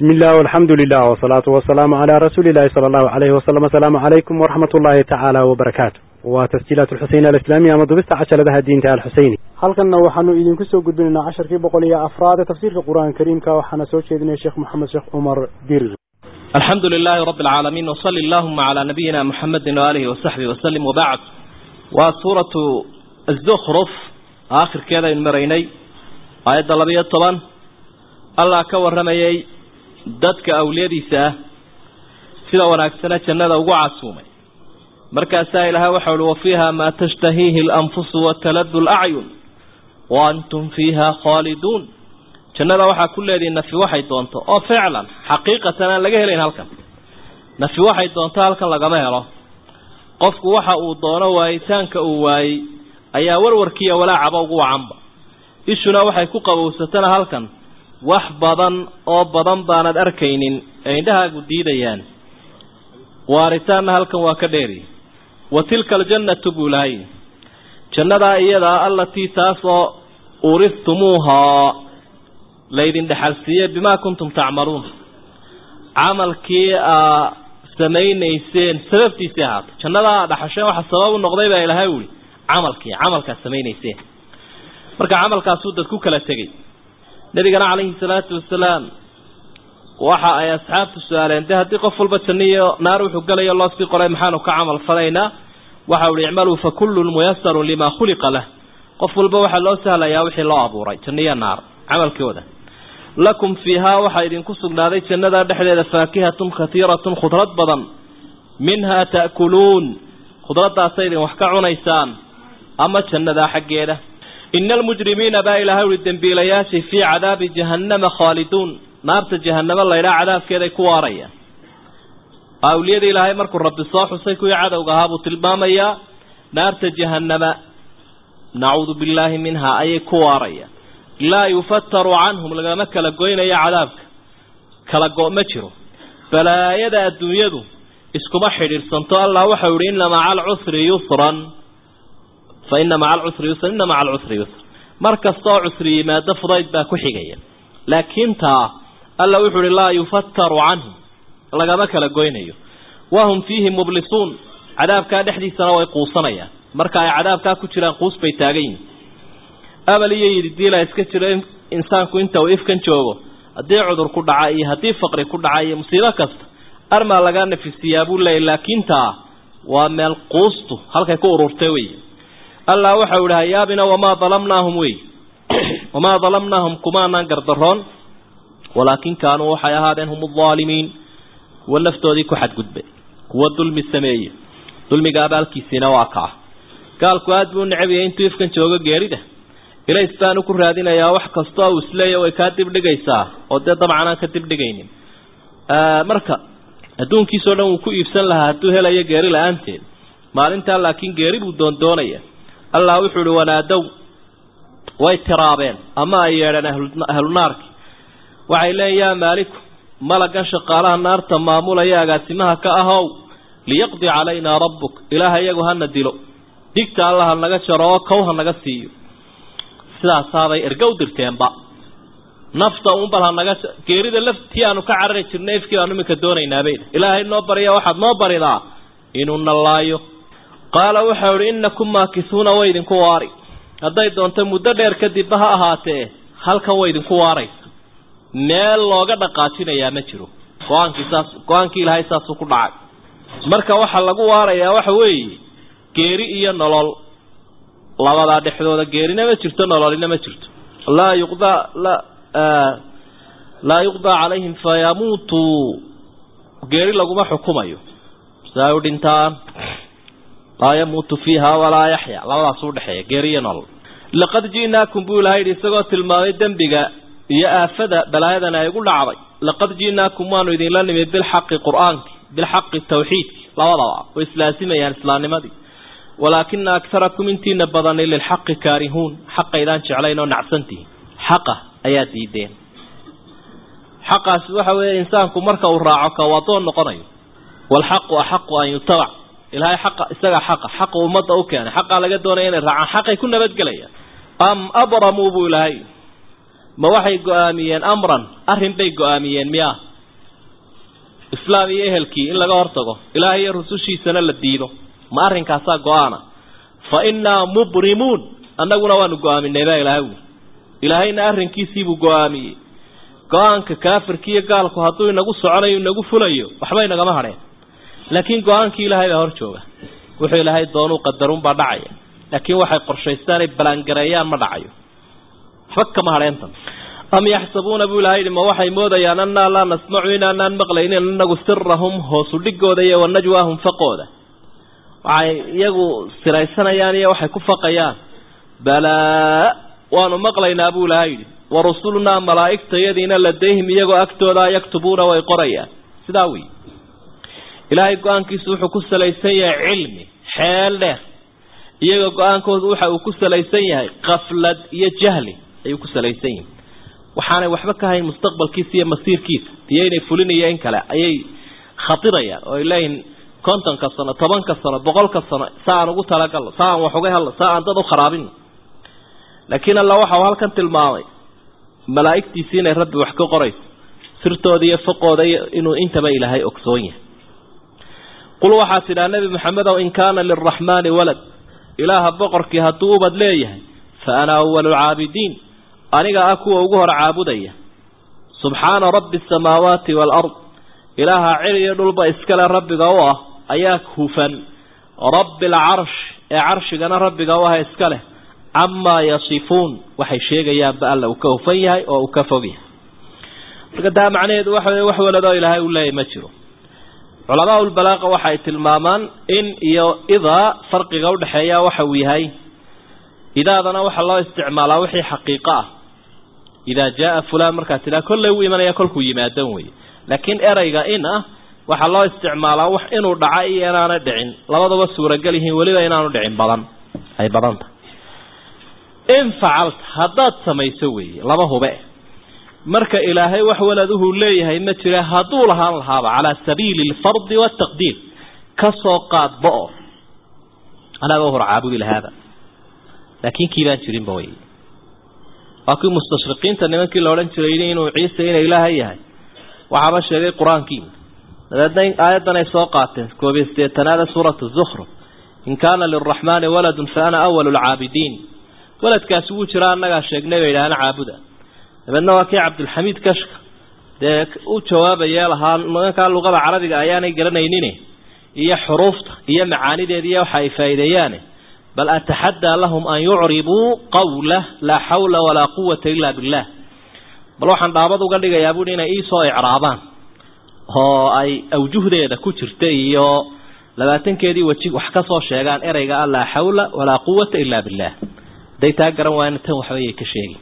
بسم الله والحمد لله والصلاة والسلام على رسول الله صلى الله عليه وسلم السلام عليكم ورحمة الله تعالى وبركاته وتسجيلات الحسين الإسلامية مضبست عشر لها الدين تعالى الحسيني halkanna waxaanu idinku soo gudbinaynaa casharkii boqol iyo afraad ee tafsiirka qur-aanka kariimka waxaana soo jeedinaya sheekh moxamed sheekh cumar dirir الحمد لله رب العالمين وصلى اللهم على نبينا محمد وآله وصحبه وسلم وبعد وسورة الزخرف آخر كذا المريني آية لبية طبعا الله كورميي dadka awliyadiisa ah sida wanaagsana jannada ugu casuumay markaasaa ilaahay waxa uhi wafiiha maa tashtahiihi alanfusu wataladu lacyun wa antum fiiha khaaliduun jannada waxaa ku leedihi nafi waxay doonto oo ficlan xaqiiqatan aan laga helayn halkan nafi waxay doonto halkan lagama helo qofku waxa uu doono waayitaanka uu waayey ayaa warwarkiiyo walaacaba ugu wacanba ishuna waxay ku qabowsatana halkan wax badan oo badan baanad arkaynin ee indhahaagu diidayaan waaritaanna halkan waa ka dheeri wa tilka aljannatu buu lahay jannadaa iyadaa allatii taasoo uristumuuhaa laydin dhexalsiiye bimaa kuntum tacmaluun camalkii aa samaynayseen sababtiisii ahaata jannadaa aa dhaxasheen waxa sabab u noqday baa ilaahay uhi camalkii camalkaad samaynayseen marka camalkaasuu dad ku kala tegey nabigana calayhi salaatu wasalaam waxa ay asxaabtu su-aaleen de haddii qof walba janno iyo naar wuxuu gelayo loo sii qoray maxaanu ka camal falaynaa waxa uhi icmaluu fa kullun muyasarun limaa khuliqa lah qof walba waxaa loo sahlayaa wixii loo abuuray janno iyo naar camalkooda lakum fiihaa waxaa idinku sugnaaday jannada dhexdeeda faakihatun katiiratun khudrad badan minhaa ta'kuluun khudraddaasa idin wax ka cunaysaan ama jannadaa xaggeeda ina almujrimiina baa ilaahay uhi dembiilayaashii fii cadaabi jahannama khaaliduun naarta jahanamo laydhaa cadaabkeeday ku waarayaan awliyada ilaahay markuu rabbi soo xusay kuwii cadowga ahaa buu tilmaamayaa naarta jahanama nacuudu billaahi minhaa ayay ku waarayaan laa yufataru canhum lagama kala goynayo cadaabka kala go' ma jiro balaayada adduunyadu iskuma xidhiidhsanto allah waxau ihi ina maca alcusri yusran fa ina maca alcusri yusran ina maca alcusri yusra mar kastaoo cusri yimaado fudayd baa ku xigaya laakiin taa alla wuxuu uhi laa yufataru canhum lagama kala goynayo wahum fiihi mublisuun cadaabkaa dhexdiisana way quusanayaan marka ay cadaabkaa ku jiraan quus bay taagan yihin abal iyo yididiila iska jiro insaanku inta uu ifkan joogo haddii cudur ku dhaca iyo haddii faqri ku dhaca iyo musiibo kasta armaa lagaa nafisiyaa buu leeyay laakiin taa waa meel quustu halkay ku ururtay wey allah waxau ihi hayaabina wamaa dalamnaahum wey wamaa dalamnaahum kumaanaan gardaroon walaakin kaanuu waxay ahaadeen hum aldaalimiin kuwa naftoodii ku xadgudbay kuwa dulmi sameeye dulmiga abaalkiisiina waa kaa gaalku aad buu necabiyay intuu ifkan joogo geerida ilays baanu ku raadinayaa wax kastoo uu isleeya way kaa dibdhigaysaa oo dee dabcan aan ka dibdhigaynin marka adduunkiisao dhan wuu ku iibsan lahaa hadduu helayo geeri la-aanteed maalintaa laakiin geeri buu doondoonaya allah wuxuu ihi wanaadow way tiraabeen ama ay yeedheen ahlunaarki waxay leeyiin yaa maaliku malagan shaqaalaha naarta maamulaya agaasimaha ka ahow liyaqdi calaynaa rabbuk ilaaha iyagu hana dilo digta alla ha naga jaro oo kow ha naga siiyo sidaasaabay erga u dirteenba nafta uunbal ha naga geerida laftii aanu ka carari jirnay ifkii baanu iminka doonaynaabay ilaahay noo barya waxaad noo baridaa inuu nallaayo qaala waxau ihi inakum maakisuuna way idinku waari hadday doonto muddo dheer kadibba ha ahaatee halkan way idinku waaraysa meel looga dhaqaajinayaa ma jiro go-aankii saas go-aankii ilaahay saasuu ku dhacay marka waxaa lagu waarayaa waxa weeye geeri iyo nolol labadaa dhexdooda geerina ma jirto nololina ma jirto laa yuqdaa la laa yuqdaa calayhim fayamuutuu geeri laguma xukumayo si ay u dhintaan laa yamuutu fiiha walaa yaxya labadaas udhexeeya geeri iyo nolol laqad ji'naakum buu ilahay yidhi isagoo tilmaamay dembiga iyo aafada balaayadan ay ugu dhacday laqad ji'naakum waanu idinla nimid bilxaqi qur-aanki bilxaqi tawxiidki labadaba way islaasimayaan islaamnimadii walaakina akarakum intiina badani lilxaqi kaarihuun xaqaydaan jeclayn oo nacsantihin xaqa ayaa diideen xaqaasi waxa weeye insaanku marka uu raaco ka wadoon noqonayo waalxaqu axaqu an yutabac ilaahay xaqa isagaa xaqa xaqa ummadda u keenay xaqaa laga doonaya inay raacaan xaqay ku nabadgelayaan am abramuu buu ilaahay ma waxay go-aamiyeen amran arrin bay go-aamiyeen miya islaam iyo ehelkii in laga hortago ilaahay iyo rusushiisana la diido ma arrinkaasaa go-aana fa innaa mubrimuun annaguna waanu go-aaminay baa ilaahay wi ilaahayna arrinkiisiibuu go-aamiyey go-aanka kaafirka iyo gaalku hadduu inagu soconayo inagu fulayo waxba inagama hadheen laakiin go-aankii ilaahay baa hor jooga wuxuu ilaahay doonuu qadarunbaa dhacaya laakiin waxay qorshaystaanay balangareeyaan ma dhacayo waxba kama hadheentan am yaxsabuuna buu ilahay yidhi ma waxay moodayaan annaa laa nasmacu inaanaan maqlaynin anagu sirahum hoosu dhigooda iyo wanajwaahum faqooda waxay iyagu siraysanayaan iyo waxay ku faqayaan balaa waanu maqlaynaa buu ilahay yidhi warusulunaa malaa'igtayadiina ladayhim iyagoo agtooda yaktubuuna way qorayaan sidaa wey ilaahay go-aankiisu wuxuu ku salaysan yahay cilmi xeel dheer iyaga go-aankoodu waxa uu ku salaysan yahay kaflad iyo jahli ayuu ku salaysan yihin waxaanay waxba ka hayn mustaqbalkiisa iyo masiirkiisa iyo inay fulinayo in kale ayay khatirayaan oo ay leeyihin kontonka sano tobanka sano boqolka sano sa aan ugu talagalno sa aan wax uga helno sa aan dad u kharaabino laakiin alla waxa uu halkan tilmaamay malaa'igtiisii inay rabbi wax ka qorayso sirtooda iyo faqooda inuu intaba ilaahay ogsoon yahay qul waxaa tidhaa nebi maxamedow in kaana lilraxmaani walad ilaaha boqorkii hadduu ubad leeyahay fa ana awalu lcaabidiin aniga ah kuwa ugu hor caabudaya subxaana rabbi asamaawaati waalard ilaaha cir iyo dhulba iskale rabbiga u ah ayaa hufan rabbi alcarsh ee carshigana rabbiga u ah iska leh camaa yasifuun waxay sheegayaanba alla uu ka hufan yahay oo uu ka fog yahay marka taa macnaheedu waxa wey wax waladoo ilaahay uu leeyahy ma jiro culamaa ulbalaaqa waxay tilmaamaan in iyo idaa farqiga udhexeeya waxa uu yahay idaadana waxaa loo isticmaalaa wixii xaqiiqo ah idaa jaaa fulaan markaa tidhaa kollay u imanaya kolkuu yimaadan wey laakiin erayga in ah waxaa loo isticmaalaa wax inuu dhaca iyo inaanay dhicin labadaba suuragal yihiin weliba inaanu dhicin badan ay badan tahay in facalta haddaad samayso weeye laba hube marka ilaahay wax waladuhu leeyahay ma jira hadduu lahaan lahaaba calaa sabiili alfardi waataqdiir kasoo qaadba oo anaga hor caabudi lahaaba laakiin kii baan jirinba wey waa kii mustashriqiinta nimankii la odhan jiray inuu ciise ina ilaahay yahay waxaaba sheegay qur-aankii dabeedna aayaddan ay soo qaateen koob iyo sideetanaada suuratu zukhruf in kaana lilraxmaani waladun fa ana awalu lcaabidiin waladkaasi wuu jiraa annagaa sheegnay bay idhaahna caabuda dabeedna waa kii cabdulxamiid kashka dee u jawaabayee lahaa nimankaa luqada carabiga ayaanay garanaynin iyo xuruufta iyo macaanideeda iyo waxa ay faa'iideeyaane bal ataxaddaa lahum an yucribuu qawlah laa xawla walaa quwata ila billah bal waxaan dhaabad uga dhigayaa buuhi inay iisoo icraabaan oo ay awjuhdeeda ku jirta iyo labaatankeedii weji wax ka soo sheegaan ereyga ah laa xawla walaa quwata ila billah haday taa garan waayna tan waxbayay ka sheegi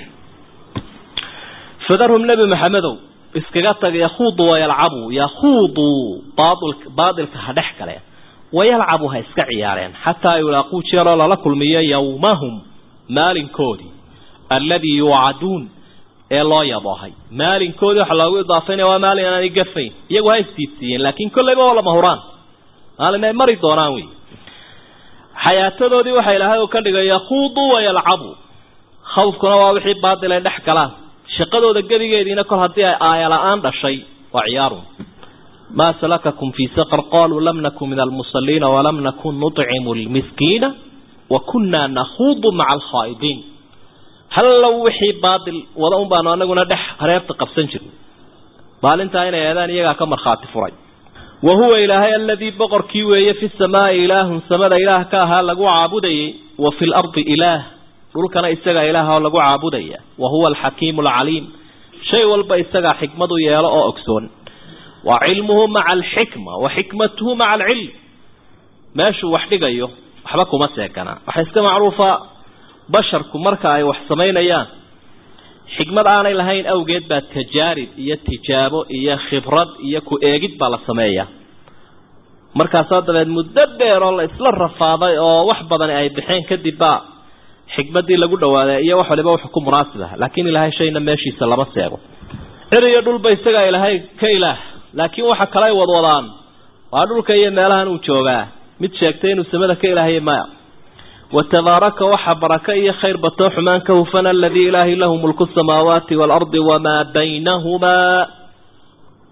fadarhum nebi maxamedow iskaga taga yakhuudu wayalcabu yakhuuduu baailka ha dhex galeen wayalcabu ha iska ciyaareen xataa yulaaquu jeeroo lala kulmiyo yawmahum maalinkoodii alladii yuucaduun ee loo yaboohay maalinkoodii waxa loogu idaafaynaya waa maalin aanay gafayn iyagu ha isdiidsiiyeen laakiin kolleyba waa lama huraan maalin ay mari doonaan wey xayaatadoodii waxaa ilaahay uu ka dhigay yakhuuduu wayalcabu khawfkuna waa wixii baadil ay dhex galaan shaqadooda gebigeediina kol haddii ay aaya la-aan dhashay waa ciyaarun maa salakakum fii saqar qaluu lam nakun min almusaliina walam nakun nucimu lmiskiina wa kunaa nakhuudu maca alkhaa'idiin hallow wixii baadil wada un baanu anaguna dhex hareebta qabsan jirnay maalintaa inay eedaan iyagaa ka markhaati furay wa huwa ilaahay aladii boqorkii weeye fi samaai ilaahun samada ilaah ka ahaa lagu caabudayay wa fi lardi ilaah dhulkana isagaa ilaah oo lagu caabudaya wa huwa alxakiimu alcaliim shay walba isagaa xikmadu yeelo oo ogsoon wa cilmuhu maca alxikma wa xikmatuhu maca alcilm meeshuu wax dhigayo waxba kuma seeganaa waxaa iska macruufa basharku marka ay wax samaynayaan xikmad aanay lahayn awgeed baa tajaarib iyo tijaabo iyo khibrad iyo ku eegid baa la sameeyaa markaasaa dabeed muddo dheer oo la isla rafaaday oo wax badani ay baxeen kadib baa xikmadii lagu dhawaaday iyo wax waliba wuxuu ku munaasib ah laakiin ilaahay shayna meeshiisa lama seego cir iyo dhulba isagaa ilaahay ka ilaah laakiin waxa kale ay wadwadaan waa dhulka iyo meelahan uu joogaa mid sheegtay inuu samada ka ilaahaya maya watabaaraka waxa baraka iyo khayr batoo xumaan ka hufan aladii ilaahi lahu mulku samaawaati waalardi wamaa baynahumaa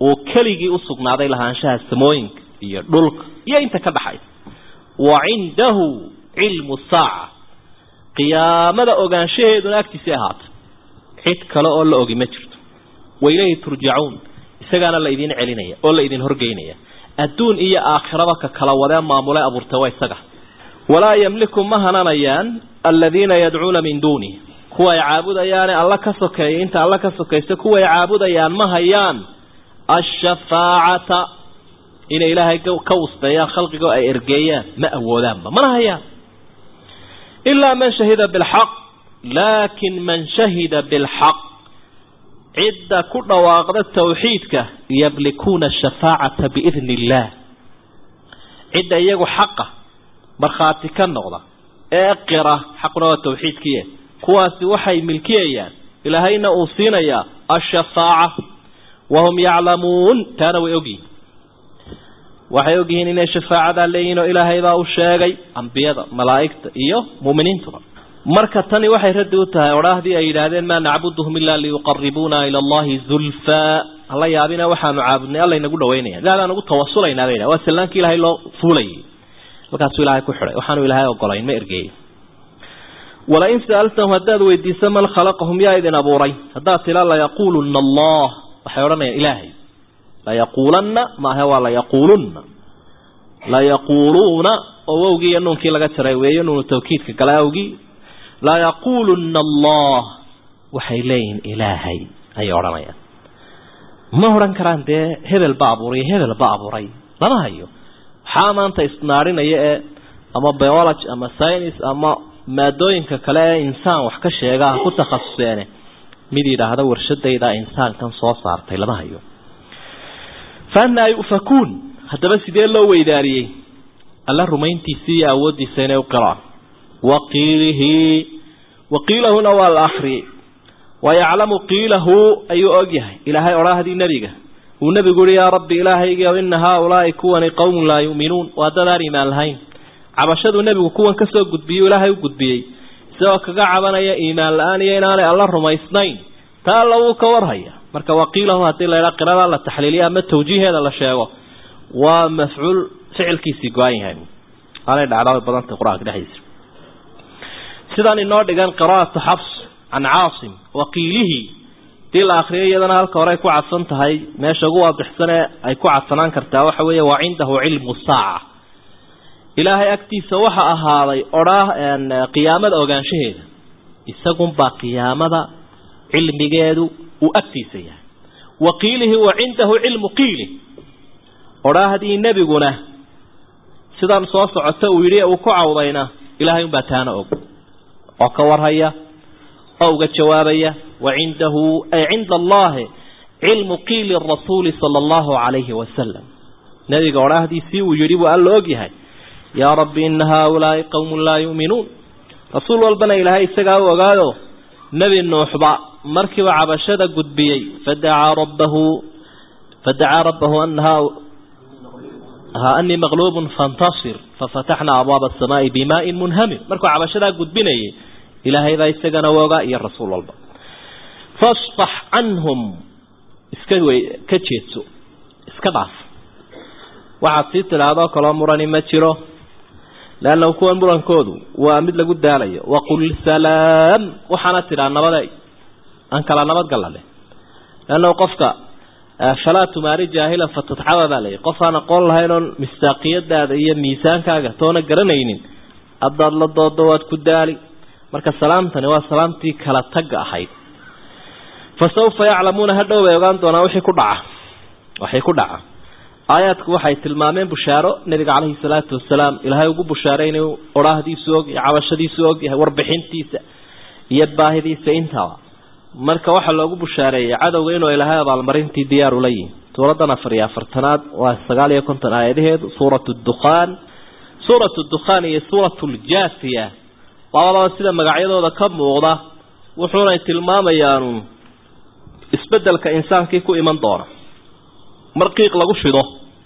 uu keligii u sugnaaday lahaanshaha samooyinka iyo dhulka iyo inta ka dhaxaysa wa cindahu cilmu saaca qiyaamada ogaanshaheeduna agtiisii ahaatay cid kale oo la ogi ma jirto wa ilayhi turjacuun isagaana la idin celinaya oo la idin horgeynaya adduun iyo aakhiraba ka kala wadee maamule abuurtay waa isaga walaa yamliku ma hananayaan aladiina yadcuuna min duunih kuwaay caabudayaane alla ka sokeeya inta alla ka sokaysta kuwaay caabudayaan ma hayaan ashafaacata inay ilaahay ka wusbeeyaan khalqigo ay ergeeyaan ma awoodaanba mana hayaan ilaa man shahida bilxaq laakin man shahida bilxaq cidda ku dhawaaqda tawxiidka yamlikuuna ashafaacata biidni illaah cidda iyagu xaqa markhaati ka noqda ee qira xaquna waa tawxiidkiie kuwaasi waxay milkiyayaan ilaahayna uu siinayaa ashafaaca wahum yaclamuun taana way ogyihin waxay ogyihiin inay shafaacadaa leeyihin oo ilaahay baa u sheegay ambiyada malaa'igta iyo mu'miniintuba marka tani waxay raddi u tahay odhaahdii ay yidhaahdeen maa nacbuduhum ilaa liyuqaribuuna ila allahi zulfaa hala yaabina waxaanu caabudnay alla inagu dhawaynaya ilahdaan ugu tawasulaynaa bay waa sallaankii ilaahay loo fuulayay halkaasuu ilaahay ku xidhay waxaanu ilaahay ogolayn ma ergeeyey walain sa'altahum haddaad weydiiso man khalaqahum yaa idin abuuray haddaad tila layaquuluna allah waxay odhanayaan ilaahay layaquulanna maahe waa layaquulunna layaquuluuna oo wowgii iyo nuunkii laga jaray weeye nuunu tawkiidka gala awgii layaquuluna allah waxay leeyihin ilaahay ayay odhanayaan ma odhan karaan dee hebel ba abuuray hebel ba abuuray lama hayo waxaa maanta isnaadhinaya ee ama biology ama science ama maadooyinka kale ee insaan wax ka sheega ku takhasuseene mid yidhaahda warshadayda insaankan soo saartay lama hayo faanaa yufakuun haddaba sidee loo weydaariyey alla rumayntiisii iyo awooddiisa inay u qiraan waqiilihi waqiilahuna waa la akriyey wayaclamu qiilahu ayuu ogyahay ilaahay odhaahdii nebiga uu nebigu uhi yaa rabbi ilaahaygiiw ina haaulaai kuwani qowmun laa yu'minuun waa dad aan iimaan lahayn cabashaduu nebigu kuwan ka soo gudbiyey ilaahay u gudbiyey isagoo kaga cabanaya iimaan la-aan iyo inaanay alla rumaysnayn taa alla wuu ka warhaya marka waqiilahu haddii la ydhaa qirada la taxliiliya ama tawjiiheeda la sheego waa mafcuul ficilkiisii go-an yahay aanay dhacdaa badantay qur-aanka dhexdiisa sidaan inoo dhigan qiraa'atu xabs can caasim waqiilihi hadii la akriyo iyadana halka hore ay ku cadsan tahay meesha ugu waadixsan ee ay ku cadsanaan kartaa waxa weeye waa cindahu cilmu saaca ilaahay agtiisa waxa ahaaday odhaa qiyaamada ogaanshaheeda isagunbaa qiyaamada cilmigeedu uu agtiisa yahay wa qiilihi wa cindahu cilmu qiili odhaahdii nebiguna sidan soo socota uu yidhi uu ku cawdayna ilaahay unbaa taana og oo ka warhaya oo uga jawaabaya wa cindahu ay cinda allahi cilmu qiili rasuuli sala allahu calayhi wasalam nebiga odhaahdiisii uu yidhi buu alla og yahay yaa rabbi ina haaulaai qowmun laa yu'minuun rasuul walbana ilaahay isagaa u ogaayo nebi nuuxba markiiba cabashada gudbiyey fadacaa rabbahu fadacaa rabbahu ana anii maqluubun fantasir fafataxnaa abwaaba asamaai bimaain munhamir markuu cabashadaa gudbinayay ilaahay baa isagana u ogaa iyo rasuul walba fasfax canhum iska wey ka jeedso iska dhaaf waxaad sii tidhahdoo kaloo murani ma jiro leannahu kuwan murankoodu waa mid lagu daalayo waqul salaam waxaana tidhaa nabaday aan kala nabadgalla leh leannahu qofka falaa tumaari jaahilan fatadxaba baa layihi qof aan aqoon lahayn oon mistaaqiyadaada iyo miisaankaaga toona garanaynin haddaad la doodo waad ku daali marka salaamtani waa salaamtii kala tagga ahayd fa sawfa yaclamuuna hadhow bay ogaan doonaan wixii ku dhaca waxay ku dhaca aayaadku waxay tilmaameen bushaaro nebiga caleyhi salaatu wasalaam ilaahay ugu bushaaray inuu odhaahdiisu og yahay cabashadiisu og yahay warbixintiisa iyo baahidiisa intaba marka waxaa loogu bushaareeyey cadowga inuu ilaahay abaalmarintii diyaar ula yihi suuradan afar iyo afartanaad waa sagaal iyo konton aayadaheedu suuratu dukhaan suuratu dukhaan iyo suuratu ljaasiya labadaba sida magacyadooda ka muuqda wuxuunay tilmaamayaan isbedelka insaankii ku iman doona mar qiiq lagu shido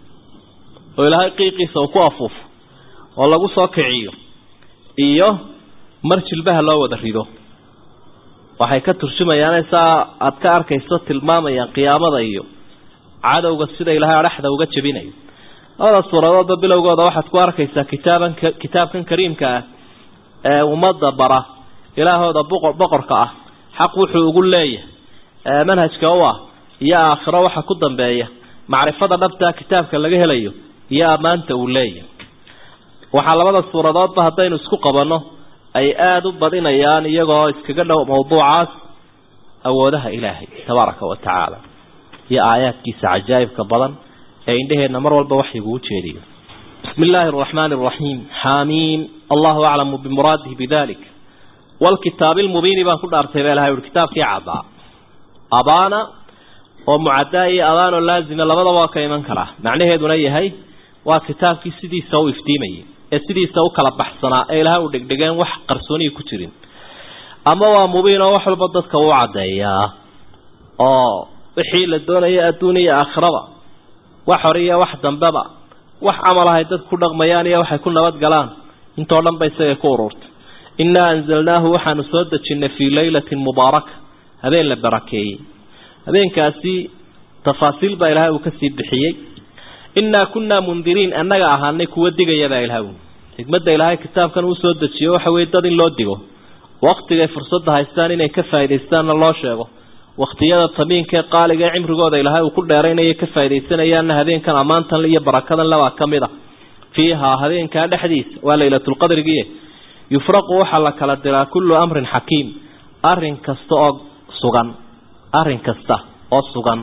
oo ilaahay qiiqiisa uu ku afuufo oo lagu soo kiciyo iyo mar jilbaha loo wada rido waxay ka turjumayaan saa aada ka arkayso tilmaamayaan qiyaamada iyo cadowga sida ilaahay adhaxda uga jebinayo labada suuradoodba bilowgooda waxaad ku arkaysaa kitaaban kitaabkan kariimka ah ee ummadda bara ilaahooda boqorka ah xaq wuxuu ugu leeyahay manhajka u ah iyo aakhiro waxa ku dambeeya macrifada dhabtaa kitaabka laga helayo iyo ammaanta uu leeyahay waxaa labada suuradoodba haddaynu isku qabanno ay aada u badinayaan iyagoo iskaga dhow mawduucaas awoodaha ilaahay tabaaraka wa tacaala iyo aayaadkiisa cajaa'ibka badan ee indheheenna mar walba waxyiguu jeediyo bismi illaahi araxmaani araxiim xaamiim allahu aclamu bimuraadihi bidalik walkitaabi lmubiini baan ku dhaartay baa ilahay uhi kitaabkii caddaa abaana oo mucaddaa iyo abaanoo laazima labadaba waa ka iman karaa macnaheeduna yahay waa kitaabkii sidiisa u iftiimayay ee sidiisa u kala baxsanaa ee ilahay u dhegdhegeen wax qarsooniyi ku jirin ama waa mubiin oo wax walba dadka uu caddeeyaa oo wixii la doonaya adduun iyo aakhiraba wax hore iyo wax dambeba wax camal ahay dad ku dhaqmayaan iyo waxay ku nabad galaan intoo dhan ba isagay ku ururtay innaa anzalnaahu waxaanu soo dejinnay fii laylatin mubaaraka habeen la barakeeyey habeenkaasi tafaasiil baa ilaahay uu kasii bixiyey innaa kunnaa mundiriin annaga ahaanay kuwa digaya baa ilahay xikmadda ilaahay kitaabkan uu soo dejiyo waxa weye dad in loo digo waktigay fursadda haystaan inay ka faaidaystaanna loo sheego waktiyada tamiinkaee qaaliga ee cimrigooda ilaahay uu ku dheeraynaya ka faa'idaysanayaanna habeenkan ammaantan iyo barakadan lebaa ka mid a fiihaa habeenkaa dhexdiisa waa laylatulqadrigiie yufraqu waxaa la kala diraa kullu amrin xakiim arrin kasta oo sugan arrin kasta oo sugan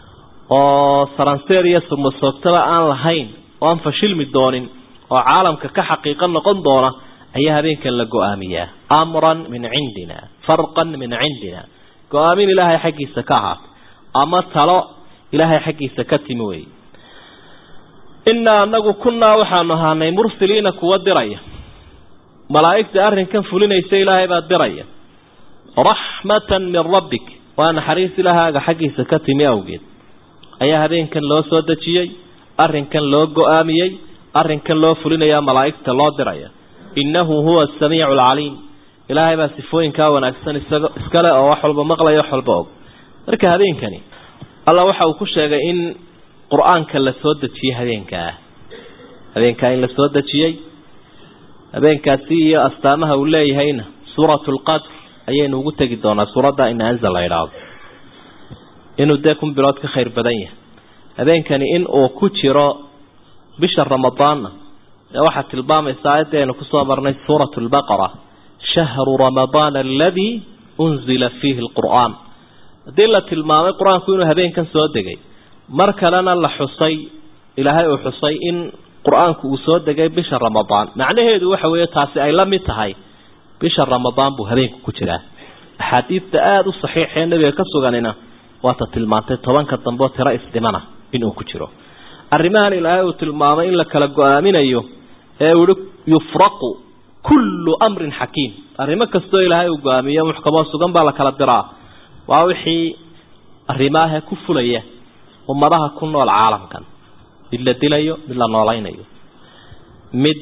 oo saranseer iyo surmasoogtaba aan lahayn oo aan fashilmi doonin oo caalamka ka xaqiiqo noqon doona ayaa habeenkan la go-aamiyaa amran min cindina farqan min cindina go-aamin ilaahay xaggiisa ka ahaatay ama talo ilaahay xaggiisa ka timi wey innaa anagu kunnaa waxaanu ahaanay mursiliina kuwa diraya malaa'igta arrinkan fulinaysa ilaahay baa diraya raxmatan min rabbik waa naxariis ilaahaaga xaggiisa ka timi awgeed ayaa habeenkan loo soo dejiyey arrinkan loo go-aamiyey arrinkan loo fulinayaa malaa'igta loo diraya innahu huwa asamiicu alcaliim ilaahay baa sifooyinkaa wanaagsan isaga iskale oo wax walba maqlaya wax walba og marka habeenkani alla waxa uu ku sheegay in qur-aanka la soo dejiyey habeenkaa habeenkaa in la soo dejiyey habeenkaasi iyo astaamaha uu leeyahayna suuratu lqadr ayaynu ugu tegi doonaa suuradda ina anzal la idhaahdo inuu dee kun bilood ka khayr badan yahay habeenkani in uu ku jiro bisha ramadaanna ee waxaa tilmaamaysa aayadda aynu kusoo marnay suuratu lbaqara shahru ramadaana aladii unzila fiihi alqur'aan haddii la tilmaamay qur-aanku inuu habeenkan soo degay mar kalena la xusay ilaahay uu xusay in qur-aanku uu soo degay bisha ramadaan macnaheedu waxa weeye taasi ay la mid tahay bisha ramadaan buu habeenku ku jiraa axaadiidta aada u saxiixee nebiga ka suganina waata tilmaantay tobanka dambe oo tiro isdhimana inuu ku jiro arrimahan ilaahay uu tilmaamay in la kala go-aaminayo ee uu ihi yufraqu kullu amrin xakiim arrimo kastoo ilaahay uu go-aamiyo muxkamoo sugan baa la kala diraa waa wixii arrimaahe ku fulaya ummadaha ku nool caalamkan mid la dilayo mid la noolaynayo mid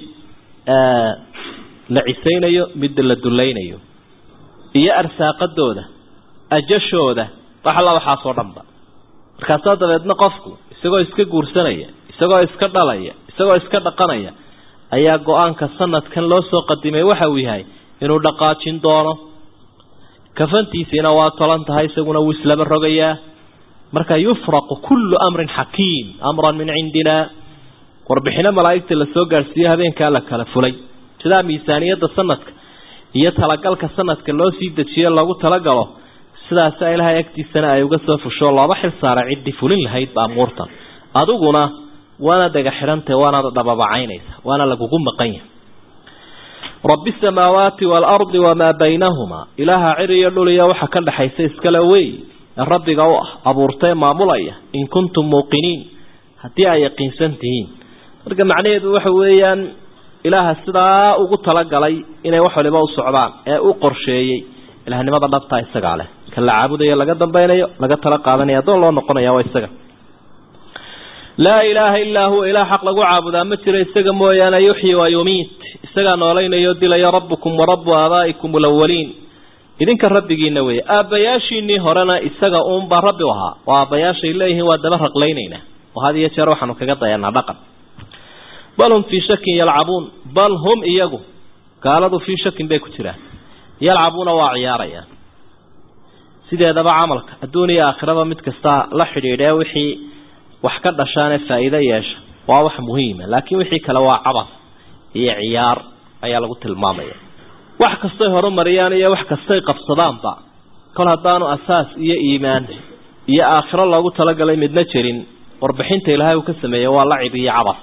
la cisaynayo mid la dulaynayo iyo arsaaqadooda ajashooda wax alla waxaasoo dhanba markaasaa dabeedna qofku isagoo iska guursanaya isagoo iska dhalaya isagoo iska dhaqanaya ayaa go-aanka sanadkan loo soo qadimay waxa uu yahay inuu dhaqaajin doono kafantiisiina waa tolan tahay isaguna wuu islaba rogayaa marka yufraqu kullu amrin xakiim amran min cindina warbixino malaa'igta la soo gaadhsiiyo habeenkaa la kala fulay sidaa miisaaniyadda sanadka iyo talagalka sanadka loo sii dejiyo lagu talagalo sidaasa ilaahay agtiisana ay uga soo fusho looba xil saaray ciddii fulin lahayd baamuurtan adiguna waana daga xidhantahe waana dhababacaynaysa waana lagugu maqan yahay rabbi samaawaati waalardi wamaa baynahumaa ilaaha cir iyo dhul iyo waxa ka dhexaysa iskale wey rabbiga u ah abuurtae maamulaya in kuntum muuqiniin haddii ay yaqiinsan tihiin marka macnaheedu waxa weeyaan ilaaha sidaa ugu talagalay inay wax waliba u socdaan ee u qorsheeyey ilaahnimada dhabtaa isagaa leh kan la caabudayo laga dambaynayo laga tala qaadanaya addoon loo noqonaya waa isaga laa ilaaha illaa huwa ilaah xaq lagu caabudaa ma jiro isaga mooyaane yuxyi wa yumiit isagaa noolaynayo dilaya rabbukum wa rabbu aabaa'ikum alawaliin idinka rabbigiina weeye aabbayaashiinii horena isaga uunbaa rabbi u ahaa oo aabbayaashay leeyihiin waa daba raqlaynaynaa oo had iyo jeer waxaanu kaga dayanaa dhaqan bal hum fii shakin yalcabuun bal hum iyagu gaaladu fii shakin bay ku jiraan yalcabuuna waa ciyaarayaan sideedaba camalka adduun iyo aakhiraba mid kasta la xidhiidhee wixii wax ka dhashaanee faa'iido yeesha waa wax muhiima laakiin wixii kale waa cabas iyo ciyaar ayaa lagu tilmaamaya wax kastay horumariyaan iyo wax kastay qabsadaanba kol haddaanu asaas iyo iimaan iyo aakhiro loogu talagalay midna jirin warbixinta ilaahay uu ka sameeyey waa lacib iyo cabas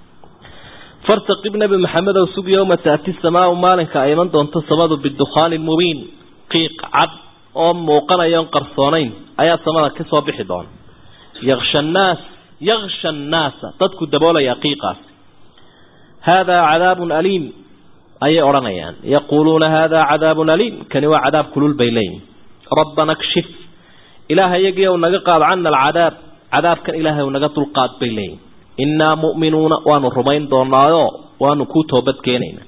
fartaqib nebi maxamedow sug yowma taati samaau maalinka ay iman doonto samadu bidukhaanin mubiin qiiq cad oo muuqanaya on qarsoonayn ayaa samada ka soo bixi doona yaksha annaas yaksha annaasa dadku daboolaya qiiqaasi haadaa cadaabun aliim ayay odhanayaan yaquuluuna haadaa cadaabun aliim kani waa cadaab kulul bay leeyihin rabbana kshif ilaaha iyagii ou naga qaad cana alcadaab cadaabkan ilaahay u naga dulqaad bay leeyihin innaa mu'minuuna waanu rumayn doonaayo waanu kuu toobadkeenaynaa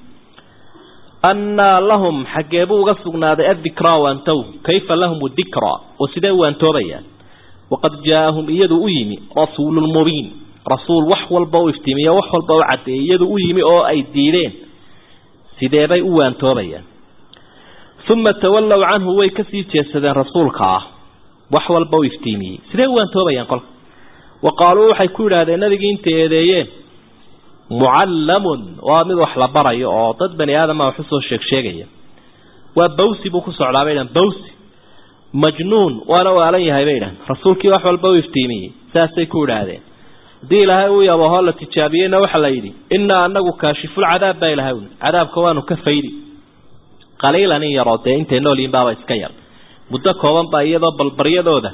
annaa lahum xaggee buu uga sugnaaday addikraa waantow kayfa lahum dikraa oo sidee waantoobayaan waqad jaaahum iyadu u yimi rasuulun mubiin rasuul wax walba u iftiimiyo wax walba u caddeeyey iyadu u yimi oo ay diideen sideebay u waantoobayaan uma tawallow canhu way kasii jeedsadeen rasuulka ah wax walba u iftiimiyey sidee u waantoobayaan kolka wa qaaluu waxay ku yidhaahdeen nabigii intay eedeeyeen mucallamun waa mid wax la barayo oo dad bani aadama wax usoo sheeg sheegaya waa bawsi buu ku socdaa bay dhahan bawsi majnuun waana waalan yahay bay dhahan rasuulkii wax walba u iftiimiyey saasay ku idhaahdeen haddii ilaahay uu yabahoo la tijaabiyeyna waxaa la yidhi innaa anagu kaashifulcadaab baa ilahay uli cadaabka waanu ka faydi qaliilan in yaroo dee intay noolyihin baaba iska yar muddo kooban baa iyadoo balbaryadooda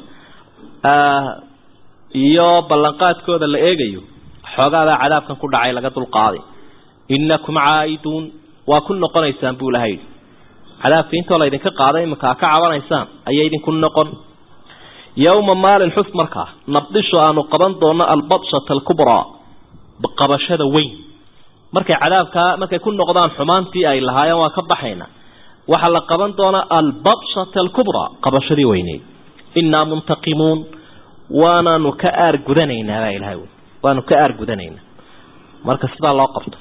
iyo ballanqaadkooda la eegayo xoogaadaa cadaabkan ku dhacay laga dulqaaday innakum caa'iduun waa ku noqonaysaan buu ilahay yidhi cadaabka intoo laydinka qaaday iminka a ka cabanaysaan ayay idinku noqon yowma maalin xus markaa nabdishu aanu qaban doono albadshata alkubraa qabashada weyn markay cadaabkaa markay ku noqdaan xumaantii ay lahaayeen waa ka baxayna waxaa la qaban doonaa albadshata alkubraa qabashadii weyneyd innaa muntaqimuun waanaanu ka aar gudanaynaa baa ilahay wy waanu ka aar gudanaynaa marka sidaa loo qabto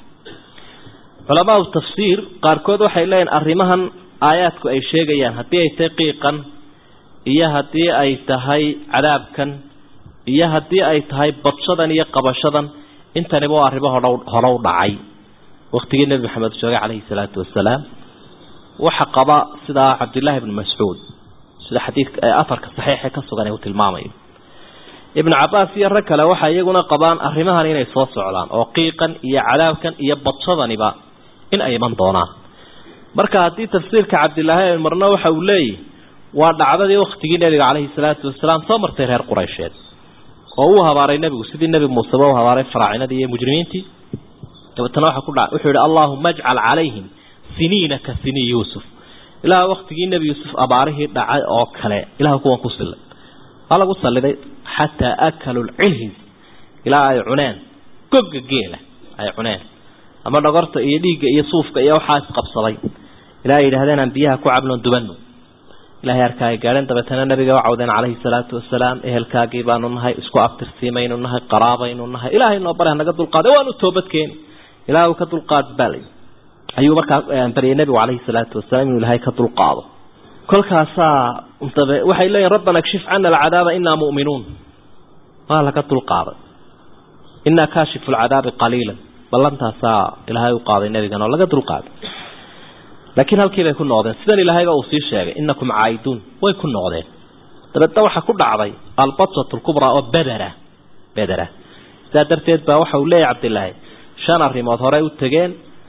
culamaau tafsiir qaarkood waxay leeyihin arrimahan aayaadku ay sheegayaan haddii ay tahay qiiqan iyo haddii ay tahay cadaabkan iyo haddii ay tahay badshadan iyo qabashadan intaniba waa arrimo hodh hore u dhacay waktigii nebi maxamed joogay calayhi salaatu wasalaam waxa qaba sidaa cabdillaahi ibnu mascuud sida xadiidka afarka saxiixe ka sugan ee uu tilmaamayo ibnu cabaas iyo rag kale waxay iyaguna qabaan arrimahan inay soo socdaan oo qiiqan iyo cadaabkan iyo badshadaniba in ay iman doonaan marka haddii tafsiirka cabdilaahi ay marno waxa uu leeyahy waa dhacdadii waktigii nebiga calayhi salaatu wasalaam soo martay reer quraysheed oo uu habaaray nebigu sidii nebi muuseba u habaaray faraacinadii iyo mujrimiintii dabeetana waxa ku dhaca wuxuu yihi allaahuma ajcal calayhim siniina ka sinii yuusuf ilaah waktigii nebi yuusuf abaarihii dhacay oo kale ilaah kuwan ku sillay waa lagu salliday xataa akalu lcilhis ilaa ay cuneen goga geela ay cuneen ama dhogorta iyo dhiigga iyo suufka iyo waxaa isqabsaday ilaa ay yidhahdeen aan biyaha ku cabnoon dubano ilahay arkaa ay gaadheen dabeetana nabiga u cawdeen calayhi salaatu wasalaam ehelkaagii baanu nahay isku abtirsiimaynu nahay qaraabaynu nahay ilaahay noo bare hanaga dulqaaday waanu toobadkeeni ilaah uu ka dulqaad baalay ayuu markaa baryay nebigu calayhi salaatu wasalaam inuu ilahay ka dulqaado kolkaasaa dabe waxay leeyihin rabbana kshif cana alcadaaba inaa mu'minuun waa laga dulqaaday inaa kaashifu lcadaabi qaliila ballantaasaa ilaahay u qaaday nebigan oo laga dulqaaday laakiin halkii bay ku noqdeen sidan ilaahayba uu sii sheegay inakum caa'iduun way ku noqdeen dabeedna waxaa ku dhacday albatsat lkubraa oo bedera bedera sidaa darteed baa waxa uu leeyahy cabdilaahi shan arrimood horey u tegeen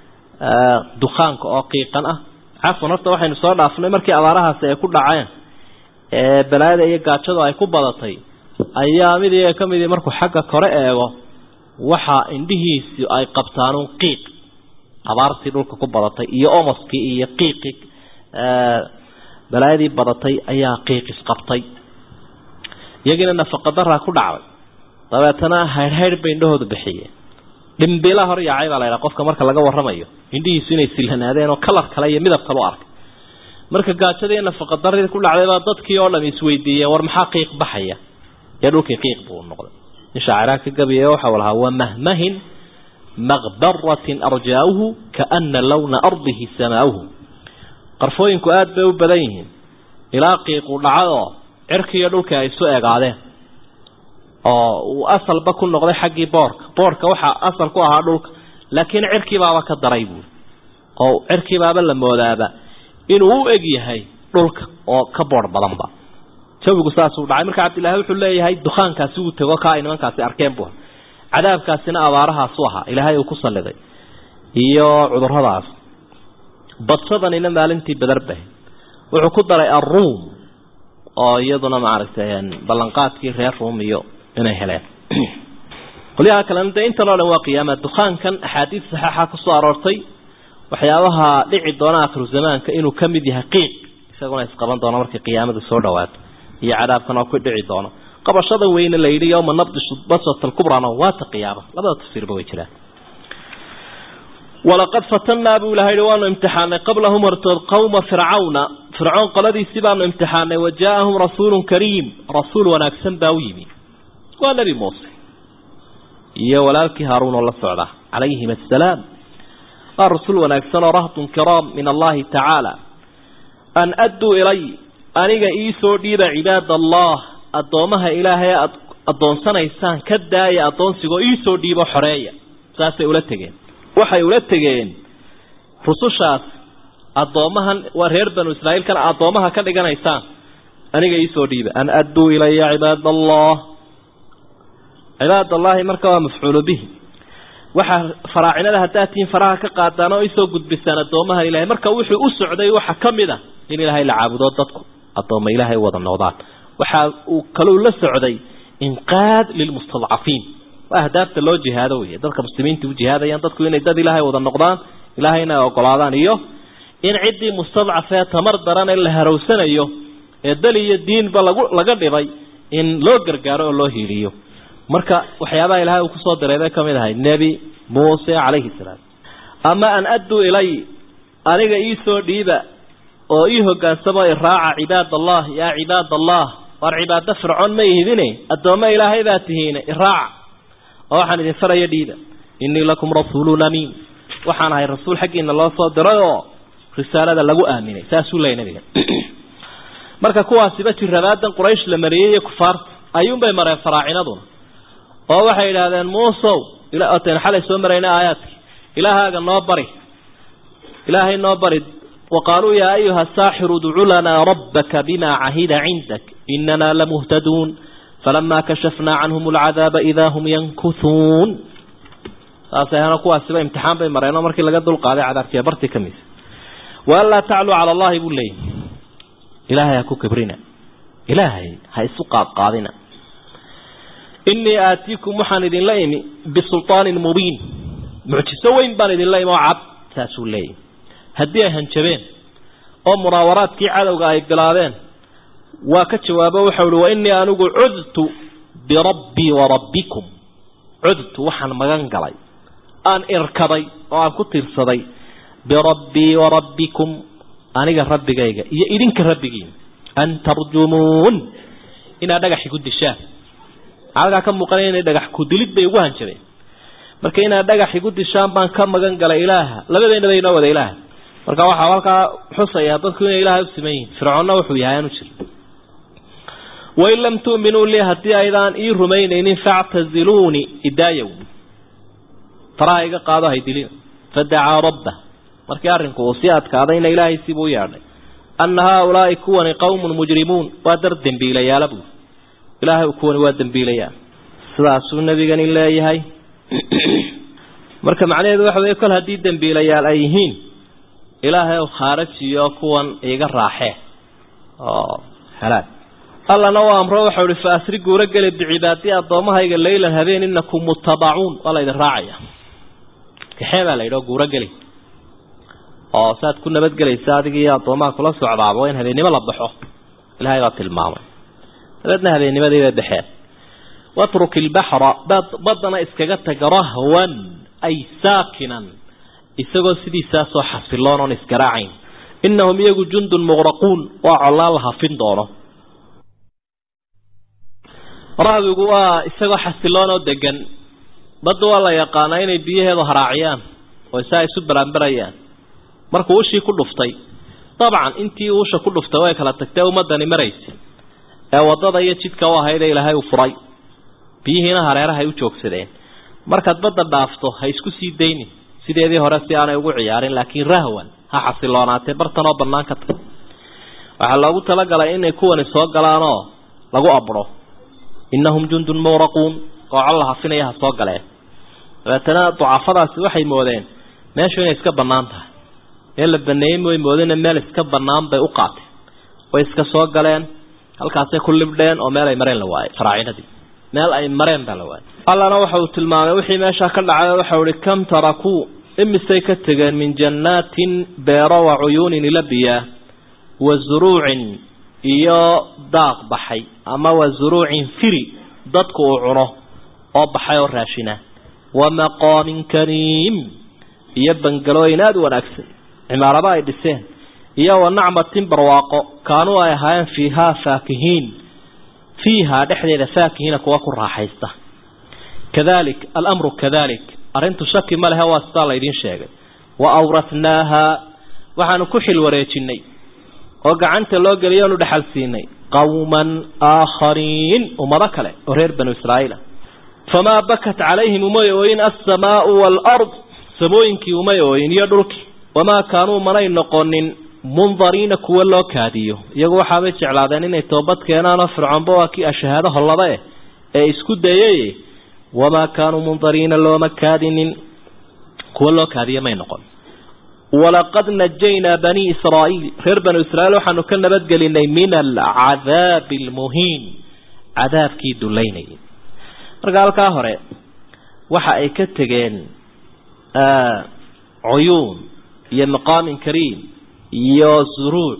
dukaanka oo qiiqan ah cafwan horta waxaynu soo dhaafnay markii abaarahaasi ay ku dhaceen ee balaayada iyo gaajadu ay ku badatay ayaa mid iyaga ka midii markuu xagga kore eego waxa indhihiisi ay qabtaanuun qiiq abaartii dhulka ku badatay iyo omoskii iyo qiiqii balaayadii badatay ayaa qiiq isqabtay iyagiina nafaqadaraa ku dhacday dabeetana haydhhaydh bay indhahoodu bixiyeen dhimbila hor yaacay baa la ydhaha qofka marka laga warramayo indhihiisu inay silhanaadeen oo kalar kale iyo midab kale u arkay marka gaajadii nafaqadaradii ku dhacday baa dadkii oo dham isweydiiyeen war maxaa qiiq baxaya ee dhulkii qiiq buu noqday in shaaciraa ka gabiya waxa lahaa wa mahmahin maqbaratin arjaauhu kaana lawna ardihi samaauhu qarfooyinku aada bay u badan yihiin ilaa qiiqu dhacadoo cirkiiyo dhulkii ay isu egaadeen oo uu asalba ku noqday xaggii boorka boorka waxaa asal ku ahaa dhulka laakiin cirkiibaaba ka daray buuri oo cirkiibaaba la moodaaba inuu u eg yahay dhulka oo ka boor badanba jawigu saasuu dhacay marka cabdillahi wuxuu leeyahay dukaankaasi uu tego kaa ay nimankaasi arkeen buu cadaabkaasina abaarahaasu ahaa ilaahay uu ku salliday iyo cuduradaas badsadanina maalintii badarbahay wuxuu ku daray aruum oo iyaduna maaragtay ballanqaadkii reer ruum iyo inay heleen qolyaha kalena dee intan oo dhan waa qiyaama dukaankan axaadiis saxeixa kusoo aroortay waxyaabaha dhici doona akhiru zamaanka inuu ka mid yahay qiiq isaguna isqaban doono markay qiyaamadu soo dhawaato iyo cadaabkan oo ku dhici doono qabashada weyne la yidhi yowma nabdishu baswat alkubrana waata qiyaama labada tafsiirba way jiraan walaqad fatanaa buu ilaha yihi waanu imtixaanay qablahum hortood qawma fircawna fircoon qoladiisii baanu imtixaanay wa jaa-ahum rasuulun kariim rasuul wanaagsan baa u yimi waa nebi muuse iyo walaalkii haaruun oo la socda calayhim assalaam waa rasuul wanaagsan oo rahdun kiraam min allahi tacaala an adduu ilay aniga iisoo dhiiba cibaad allah addoomaha ilaahay aad addoonsanaysaan ka daaya addoonsigoo iisoo dhiibo xoreeya saasay ula tegeen waxay ula tegeen rusushaas addoomahan waa reer banu israa'iilkan addoomaha ka dhiganaysaan aniga iisoo dhiiba an adduu ilaya cibaad allah cibaad allahi marka waa mafcuulu bihi waxaa faraacinada haddaad tihiin faraha ka qaadaan oo isoo gudbisaan addoomaha ilahay marka wuxuu u socday waxa ka mid a in ilaahay la caabudo dadku addooma ilaahay wada noqdaan waxa uu kaluu la socday inqaad lilmustadcafiin waa ahdaafta loo jihaado wey dadka muslimiinta u jihaadayaan dadku inay dad ilaahay wada noqdaan ilaahayna ay ogolaadaan iyo in ciddii mustadcafee tamar daran ee la harowsanayo ee dal iyo diinba lagu laga dhibay in loo gargaaro oo loo hiiliyo marka waxyaabaha ilaahay uu kusoo diray bay kamid ahay nebi muuse calayhi salaam ama an adduu ilay aniga iisoo dhiiba oo ii hogaansamo iraaca cibaad allah yaa cibaad allah waar cibaado fircoon ma ihidine addoommo ilaahay baa tihiine iraaca oo waxaan idin faraya dhiiba innii lakum rasuulun amiin waxaan ahay rasuul xaggiina loo soo diray oo risaalada lagu aaminay saasuu leeyay nabiga marka kuwaasiba jirabaadan quraysh la mariyey iyo kufaarta ayuunbay mareen faraacinaduna oo waxay idhaahdeen muusow ten xalay soo marayna aayaadkii ilaahaaga noo bari ilaahay noo bari waqaaluu yaa ayuha saaxiru udcu lanaa rabbaka bima cahida cindak inana lamuhtaduun falamaa kashafnaa canhum alcadaaba idaa hum yankuhuun saasay ahana kuwaasiba imtixaan bay mareen oo markii laga dulqaaday cadaabkiiya bartii ka mid waanlaa tacluu cala allahi buu leeyay ilaahay ha ku kibrina ilaahay ha isu qaadqaadina inii aatiikum waxaan idinla imi bisulطaanin mubiin mucjiso weyn baan idinla imi oo cad saasuu leeyahy haddii ay hanjabeen oo munaawaraadkii cadowga ay bilaabeen waa ka jawaabo waxau uhi wainii anigu cudtu birabbii warabbikum cudtu waxaan magan galay aan irkaday oo aan ku tiirsaday birabbii warabbikum aniga rabbigayga iyo idinka rabbigiin an tarjumuun inaad dhagaxi ku dishaan halkaa ka muuqanaya inay dhagax kudilid bay ugu hanjabeen marka inaad dhagax igu dishaan baan ka magan galay ilaaha labadeennaba inoo wada ilaaha marka waxaa halkaa xusayaa dadku inay ilaahay u siman yihin fircoonna wuxuu yahay aanu jir wain lam tu'minuu lii haddii aydaan ii rumaynaynin factaziluuni idaayow faraha iga qaado haydilina fadacaa rabbah markii arrinku uu sii adkaadayna ilaahay sibuu u yeedhay anna haaulaai kuwani qowmun mujrimuun waa dar dembiilayaala buuri ilaahay kuwani waa dembiilayaa sidaasuu nebigani leeyahay marka macnaheedu waxa weeye kol haddii dembiilayaal ay yihiin ilaahay u khaarajiyo kuwan iga raaxee oo halaag allana u amro waxau ihi fa asri guura geli bicibaadii addoommahayga leylan habeen inakum mutabacuun waa laydin raacaya kaxee baa la yidhi oo guura geli oo saad ku nabadgelaysa adiga iyo addoomaha kula socdaaba waa in habeennimo la baxo ilaahay baa tilmaamay dabeedna habeennimadii bay baxeen watruk ilbaxra baddana iskaga taga rahwan ay saakinan isagoo sidiisaasoo xasiloon oon isgaraacayn inahum iyagu jundun muqraquun waa collaan la hafin doono rahbigu waa isagoo xasiloon oo degan badda waa la yaqaanaa inay biyaheedu haraaciyaan oo isaa isu baraanbarayaan markuu ushii ku dhuftay dabcan intii uusha ku dhuftay way kala tagtee ummadani maraysa ee waddada iyo jidka u ahaydee ilaahay uu furay biyihiina hareerahay u joogsadeen markaad badda dhaafto ha isku sii daynin sideedii hore si aanay ugu ciyaarin laakiin rahwan ha xasiloonaatee bartan oo bannaan ka tag waxaa loogu talagalay inay kuwani soo galaanoo lagu abro innahum jundun muwraquun kooco la hafinaya ha soo galeen dabeetana ducafadaasi waxay moodeen meeshu inay iska bannaan tahay meel la baneeyey way moodeen meel iska bannaan bay u qaateen way iska soo galeen halkaasay ku libdheen oo meel ay mareen la waayey faraacinadii meel ay mareen baa la waayey allana waxa uu tilmaamay wixii meeshaa ka dhacay waxau ihi kam tarakuu imisay ka tegeen min jannaatin beero wa cuyuunin ila biyaa wa zuruucin iyo daaq baxay ama wa zuruucin firi dadku uu cuno oo baxay oo raashina wa maqaamin kariim iyo bangalooyin aada u wanaagsan cimaarado ay dhiseen iyo wa nacmatin barwaaqo kaanuu ay ahaayeen fiihaa faakihiin fiihaa dhexdeeda faakihiina kuwa ku raaxaysta kadalik alamru kadalik arrintu shaki ma lehe waa sidaa laydiin sheegay wa awrathnaaha waxaanu ku xil wareejinay oo gacanta loo geliyo onu dhexal siinay qawman aakhariin ummado kale oo reer banu israa'iila famaa bakat calayhim umay ooyin alsamaau waalard samooyinkii umay ooyin iyo dhulkii wamaa kaanuu manay noqonin mundariina kuwa loo kaadiyo iyagu waxaabay jeclaadeen inay toobad keenaanoo fircoonba waa kii ashahaado hollaba eh ee isku dayay wamaa kaanuu mundariina looma kaadinin kuwa loo kaadiya may noqon walaqad najaynaa banii israa'iil reer banu israiil waxaanu ka nabadgelinay min alcadaabi almuhiin cadaabkii dulaynayay marka halkaa hore waxa ay ka tegeen cuyuun iyo maqaamin kariim iyo zuruuc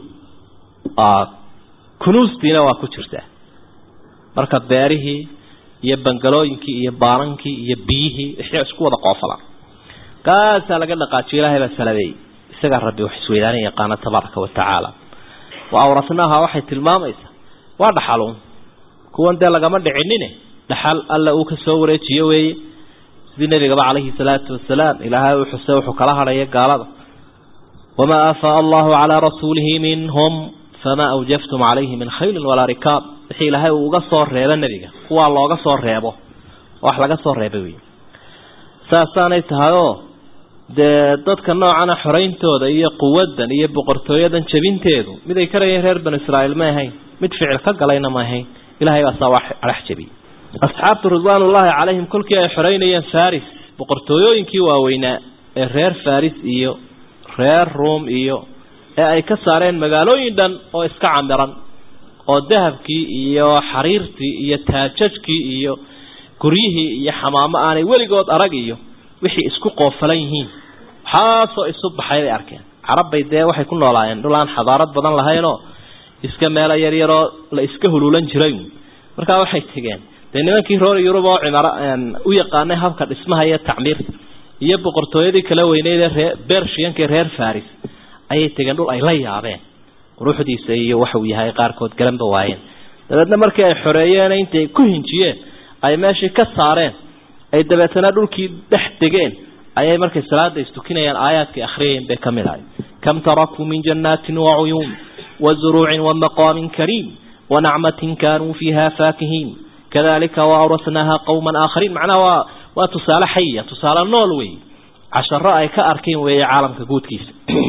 kunuustiina waa ku jirtaa marka beerihii iyo bangalooyinkii iyo baanankii iyo biyihii wixii isku wada qoofalaan kaasaa laga dhaqaajiyo ilaahay baa salabeeyey isagaa rabbi wax isweydaanay yaqaana tabaaraka wa tacaala wa awratnaaha waxay tilmaamaysaa waa dhaxaluun kuwan dee lagama dhicinine dhaxal alla uu ka soo wareejiyo weeye sidii nabigaba calayhi salaatu wasalaam ilaahay uu xuse wuxuu kala hadhaya gaalada wamaa aafaa allahu calaa rasuulihi minhum famaa awjaftum calayhi min khaylin walaa rikaab wixii ilaahay uu uga soo reebo nebiga kuwaa looga soo reebo wax laga soo reebay wey saasaanay tahayoo dee dadka noocana xorayntooda iyo quwaddan iyo boqortooyadan jebinteedu mid ay karayeen reer banu israa'iil ma ahayn mid ficil ka galayna ma ahayn ilahay baa saa wax adhex jebiyey asxaabtu ridwaanullaahi calayhim kolkii ay xoreynayeen faris boqortooyooyinkii waaweynaa ee reer faris iyo reer ruom iyo ee ay ka saareen magaalooyin dhan oo iska camiran oo dahabkii iyo xariirtii iyo taajajkii iyo guryihii iyo xamaamo aanay weligood arag iyo wixii isku qoofalan yihiin waxaasoo isu baxay bay arkeen carabbay dee waxay ku noolaayeen dhul aan xadaarad badan lahaynoo iska meelo yaryaroo la iska huluulan jiray markaa waxay tegeen dee nimankii reer yurub oo cimaro u yaqaanay habka dhismaha iyo tacmiirta iyo boqortooyadii kala weyneyd ee ree bershiyanka reer faris ayay tegeen dhul ay la yaabeen quruxdiisa iyo waxuu yahay qaarkood garanba waayeen dabeedna markii ay xoreeyeen intay ku hinjiyeen ay meeshii ka saareen ay dabeetana dhulkii dhex degeen ayay markay salaada istukinayaan aayaadkii akhriyeen bay ka mid ahay kam tarakuu min jannaatin wa cuyuun wa zuruucin wa maqaamin kariim wa nacmatin kaanuu fiiha faakihiin kadalika wa awrasnaaha qowman aakhariin macnaha waa waa tusaale xaya tusaale nool wey casharo ay ka arkeen weeye caalamka guudkiisa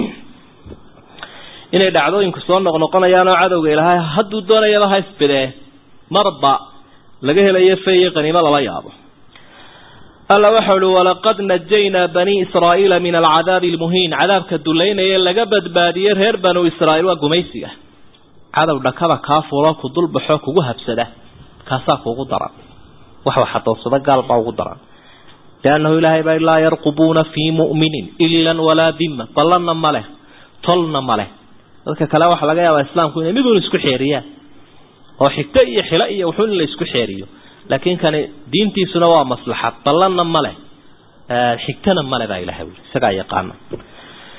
inay dhacdooyinku soo noqnoqonayaan oo cadowga ilaahay hadduu doonayaba ha isbidee marba laga helayo fe iyo qaniimo lala yaabo alla waxau uhi walaqad najaynaa banii israa'iila min alcadaabi almuhiin cadaabka dulaynaya laga badbaadiyey reer banu israa'iil waa gumaysiga cadow dhakada kaa fulo ku dulbaxo kugu habsada kaasaa kuugu daran wax waxadoonsada gaal baa ugu daran liannahu ilaahay baa laa yarqubuuna fii mu'minin ilan walaa dima ballanna ma leh tolna ma leh dadka kale waxaa laga yaabaa islaamku inay miduun isku xeeriyaan oo xigto iyo xilo iyo wuxuun in la isku xeeriyo laakiin kani diintiisuna waa maslaxad ballanna ma leh xigtana male baa ilahay wuli isagaa yaqaana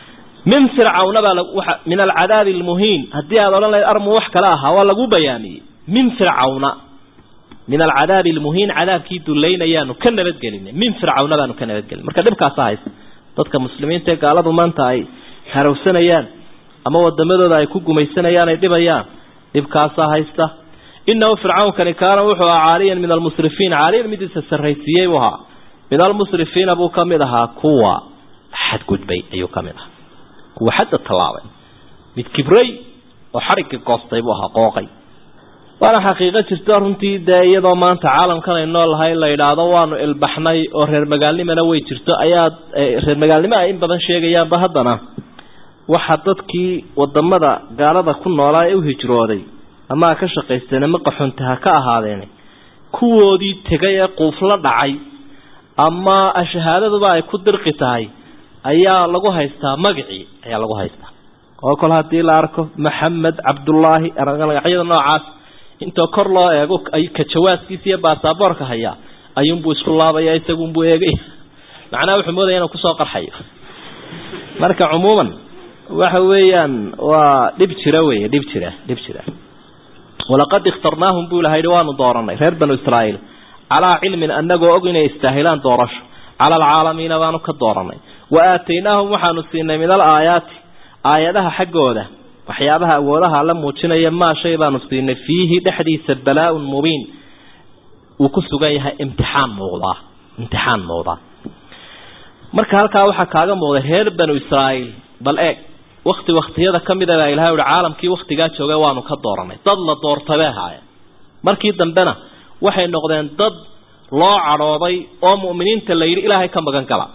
min fircawna baa waa min alcadaabi almuhiin haddii aad odhan lahayd armu wax kale ahaa waa lagu bayaamiyey min fircawna min alcadaabi almuhiin cadaabkii dulaynayaanu ka nabadgelinay min fircawna baanu ka nabadgelin marka dhibkaasa haysta dadka muslimiinta ee gaaladu maanta ay harowsanayaan ama wadamadooda ay ku gumaysanayaan ay dhibayaan dhibkaasaa haysta inahu fircawnkani kaana wuxuu ahaa caaliyan min almusrifiin caaliyan midiisa sarraysiiyey buu ahaa min almusrifiina buu ka mid ahaa kuwa xadgudbay ayuu ka mid ahaa kuwa xadda tallaabay mid kibray oo xadhigga goostay buu ahaa qooqay waana xaqiiqo jirta runtii dee iyadoo maanta caalamkan ay nool lahay la yidhaahdo waanu ilbaxnay oo reer magaalnimana way jirto ayaa reer magaalnimo ay in badan sheegayaanba haddana waxa dadkii wadamada gaalada ku noolaa ee u hijrooday ama ha ka shaqaysteen ama qaxunta ha ka ahaadeen kuwoodii tegay ee quufla dhacay ama shahaadaduba ay ku dirqi tahay ayaa lagu haystaa magacii ayaa lagu haystaa oo kol haddii la arko maxamed cabdullaahi magacyada noocaas intoo kor loo eego ka jawaaskiisa iyo baasaboorka hayaa ayuunbuu isku laabaya isagunbuu eegaya macnaha wuxuu moodaya inuu kusoo qarxayo marka cumuuman waxa weeyaan waa dhib jira wey dhib jira dhib jira walaqad ikhtarnaahum buu ilaha yidhi waanu dooranay reer banu israa'iil calaa cilmin anagoo og inay istaahilaan doorasho cala alcaalamiina baanu ka dooranay wa aataynaahum waxaanu siinay min al aayaati aayadaha xaggooda waxyaabaha awoodaha la muujinaya maa shay baanu siinay fiihi dhexdiisa balaa-un mubiin uu ku sugan yahay imtixaan muuqdaa imtixaan muuqdaa marka halkaa waxaa kaaga muuqday reer banu israa'iil bal eeg wakti waktiyada ka mida baa ilahay uhi caalamkii waktigaa joogay waanu ka dooranay dad la doortay bay ahaayeen markii dambena waxay noqdeen dad loo cadhooday oo mu'miniinta la yidhi ilaahay ka magan gala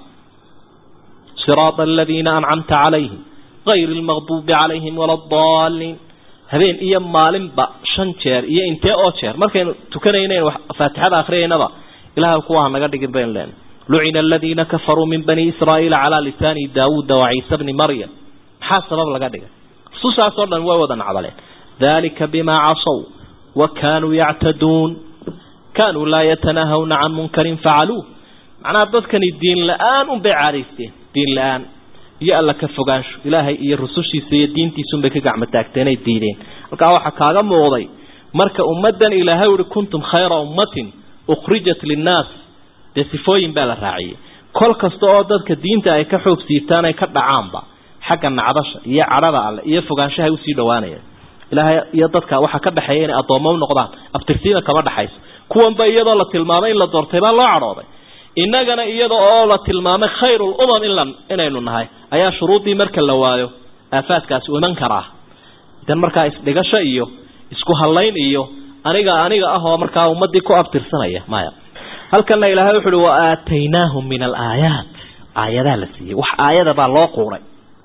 siraada aladiina ancamta calayhim غayr اlmaqdubi calayhim wala اdaliin habeen iyo maalinba shan jeer iyo intee oo jeer markaynu tukanaynayn faatixada akriyaynaba ilahay kuwa hanaga dhigin baynu leenahy lucina aladiina kafaruu min bani israa'iila calaa lisaani daawuuda waciisa bni maryam maxaa sabab laga dhigay susaasoo dhan way wada nacdaleen dalika bima casow wa kanuu yactaduun kanuu laa yatanahawna can munkarin facaluuh macnaha dadkani diin la-aan unbay caadaysteen diin la-aan iyo alla ka fogaansho ilaahay iyo rusushiisa iyo diintiisunbay ka gacmo taagteenay diideen halkaa waxaa kaaga muuqday marka ummaddan ilaahay uhi kuntum khayra ummatin ukhrijat linnaas dee sifooyin baa la raaciyey kol kasta oo dadka diinta ay ka xoog siitaan ay ka dhacaanba xagga nacdasha iyo cadhada alle iyo fogaanshahay usii dhawaanayaan ilaahay iyo dadka waxaa ka dhexeeya inay addoommo u noqdaan abtirsiina kama dhexayso kuwanba iyadoo la tilmaamay in la doortay baa loo cadhooday innagana iyada oo la tilmaamay khayrul umam in inaynu nahay ayaa shuruuddii marka la waayo aafaadkaasi u iman karaa idan markaa isdhigasho iyo isku hallayn iyo aniga aniga ah oo markaa ummadii ku abtirsanaya maya halkana ilaahay wuxu uhi wa aataynaahum min alaayaat aayadaa la siiyey wax aayada baa loo quuray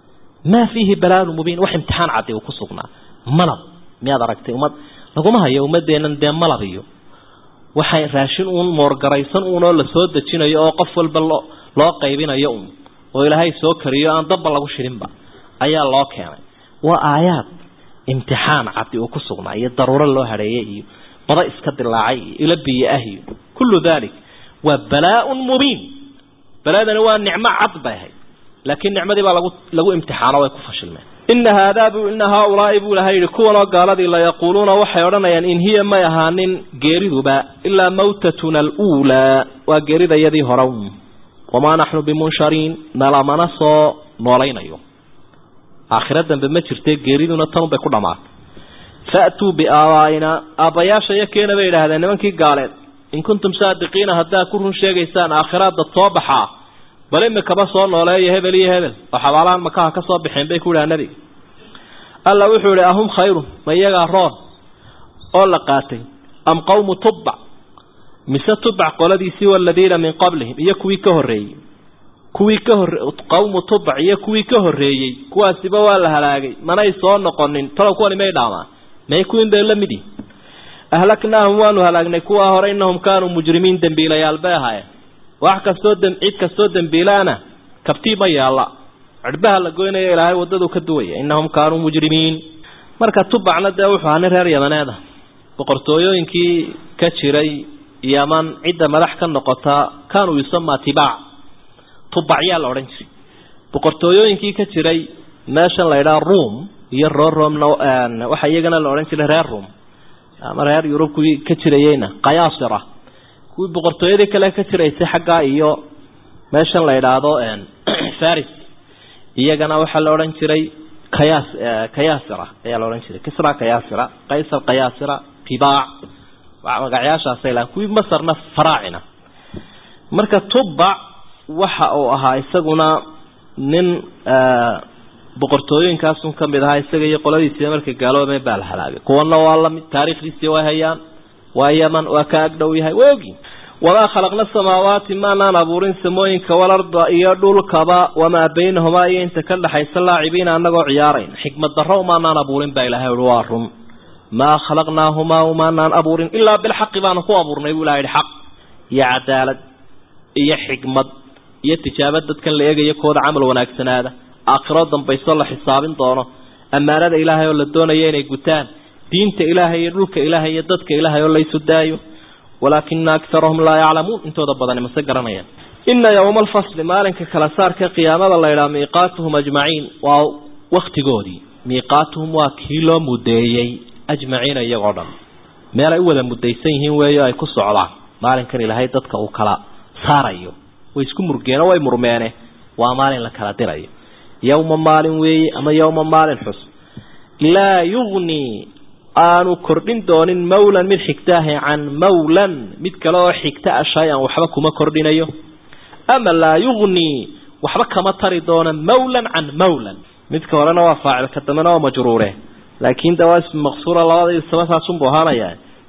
maa fiihi balaanu mubiin wax imtixaan caddi uu ku sugnaa malab miyaad aragtay ummad laguma hayo ummadeennan dee malab iyo waxay raashin uun moorgaraysan uunoo la soo dejinayo oo qof walba loo loo qaybinayo uun oo ilaahay soo kariyo aan dabba lagu shirinba ayaa loo keenay waa aayaad imtixaan caddi uu ku sugnaa iyo daruuro loo hadheeyey iyo bada iska dilaacay iyo ilo biyo ah iyo kullu dalik waa balaa-un mubiin balaadani waa nicmo cad bay ahayd laakiin nicmadii baa lagu lagu imtixaano way ku fashilmeen ina haadaa bu ina haaulaai buu ilahay yihi kuwanoo gaaladii layaquuluuna waxay odhanayaan in hiya may ahaanin geeriduba ilaa mawtatuna aluulaa waa geeridayadii hore wamaa naxnu bimunshariin nalamana soo noolaynayo aakhiro dambe ma jirte geeriduna tanunbay ku dhamaatay fa'tuu biaabaaina aabbayaasha iyo keena bay idhaahdeen nimankii gaaleed in kuntum saadiqiina haddaad ku run sheegaysaan aakhiraad dad soo baxaa bal imikaba soo nooleeyo hebel iyo hebel oo xabaalahan makaha ka soo baxeen bay ku idhaha nebiga alla wuxuu ihi ahum khayrun ma iyagaa roon oo la qaatay am qawmu tubbac mise tubac qoladiisii waladiina min qablihim iyo kuwii ka horreeyey kuwii ka hor qawmu tubac iyo kuwii ka horreeyey kuwaasiba waa la halaagay manay soo noqonin talow kuwani may dhaamaan may kuwiin bay la mid yihin ahlaknaahum waanu halaagnay kuwaa hore innahum kaanuu mujrimiin dembiilayaal bay ahaayeen wax kastoo cid kastoo dembiilaana kabtii ma yaalla cirbaha la goynaya ilaahay waddadu ka duwaya innahum kaanuu mujrimiin marka tubacna dee wuxuu ahaa nin reer yamaneeda boqortooyooyinkii ka jiray yaman cidda madax ka noqota kaanuu yusamaa tibaac tubacyaa la odhan jiray boqortooyooyinkii ka jiray meeshan la yidhaha room iyo roromna waxaa iyagana la odhan jiray reer room ama reer yurub kuwii ka jirayeyna kayaasira kuwii boqortooyadii kale ka jiraysay xaggaa iyo meeshan la yidhaahdo faris iyagana waxaa la odhan jiray kayas kayasira ayaa la odhan jiray kisra kayasira qaysar kayasira tibaac magacyaashaasay lahan kuwii masarna faraacina marka tubac waxa uu ahaa isaguna nin boqortooyinkaasun ka mid ahaa isaga iyo qoladiisiiba markay gaaloobeen baa la halaagay kuwana waa lamid taariikhdiisii way hayaan waa yaman waa ka agdhow yahay way ogyihin wamaa khalaqna samaawaati maanaan abuurin samooyinka walarda iyo dhulkaba wamaa baynahumaa iyo inta ka dhexaysa laacibiina anagoo ciyaarayn xikmad darro umaanaan abuurin baa ilahay uhi waa run maa khalaqnaahumaa umaanaan abuurin ilaa bilxaqi baanu ku abuurnay buu ilaha yihi xaq iyo cadaalad iyo xikmad iyo tijaabo dadkan la eegayo kooda camal wanaagsanaada aakhiro dambayso la xisaabin doono ammaanada ilaahay oo la doonayo inay gutaan diinta ilaahay iyo dhulka ilaahay iyo dadka ilaahay oo laysu daayo walaakina akarahum laa yaclamuun intooda badani mase garanayaan ina yowma alfasli maalinka kala saarka qiyaamada la ydhaha miiqaatuhum ajmaciin waa waktigoodii miiqaatuhum waa kii loo mudeeyey ajmaciina iyagoo dhan meel ay u wada mudaysan yihiin weeyo ay ku socdaan maalinkan ilaahay dadka uu kala saarayo way isku murgeeno way murmeene waa maalin la kala dirayo yowma maalin weeye ama yowma maalin xus laa yugnii aanu kordhin doonin mawlan mid xigtaahi can mawlan mid kale oo xigta a shay-an waxba kuma kordhinayo ama laa yugnii waxba kama tari doono mawlan can mawlan midka horena waa faacil ka dambena waa majruure laakiin dawaa ismi maqsuura labada sabasaasunbuu ahaanaya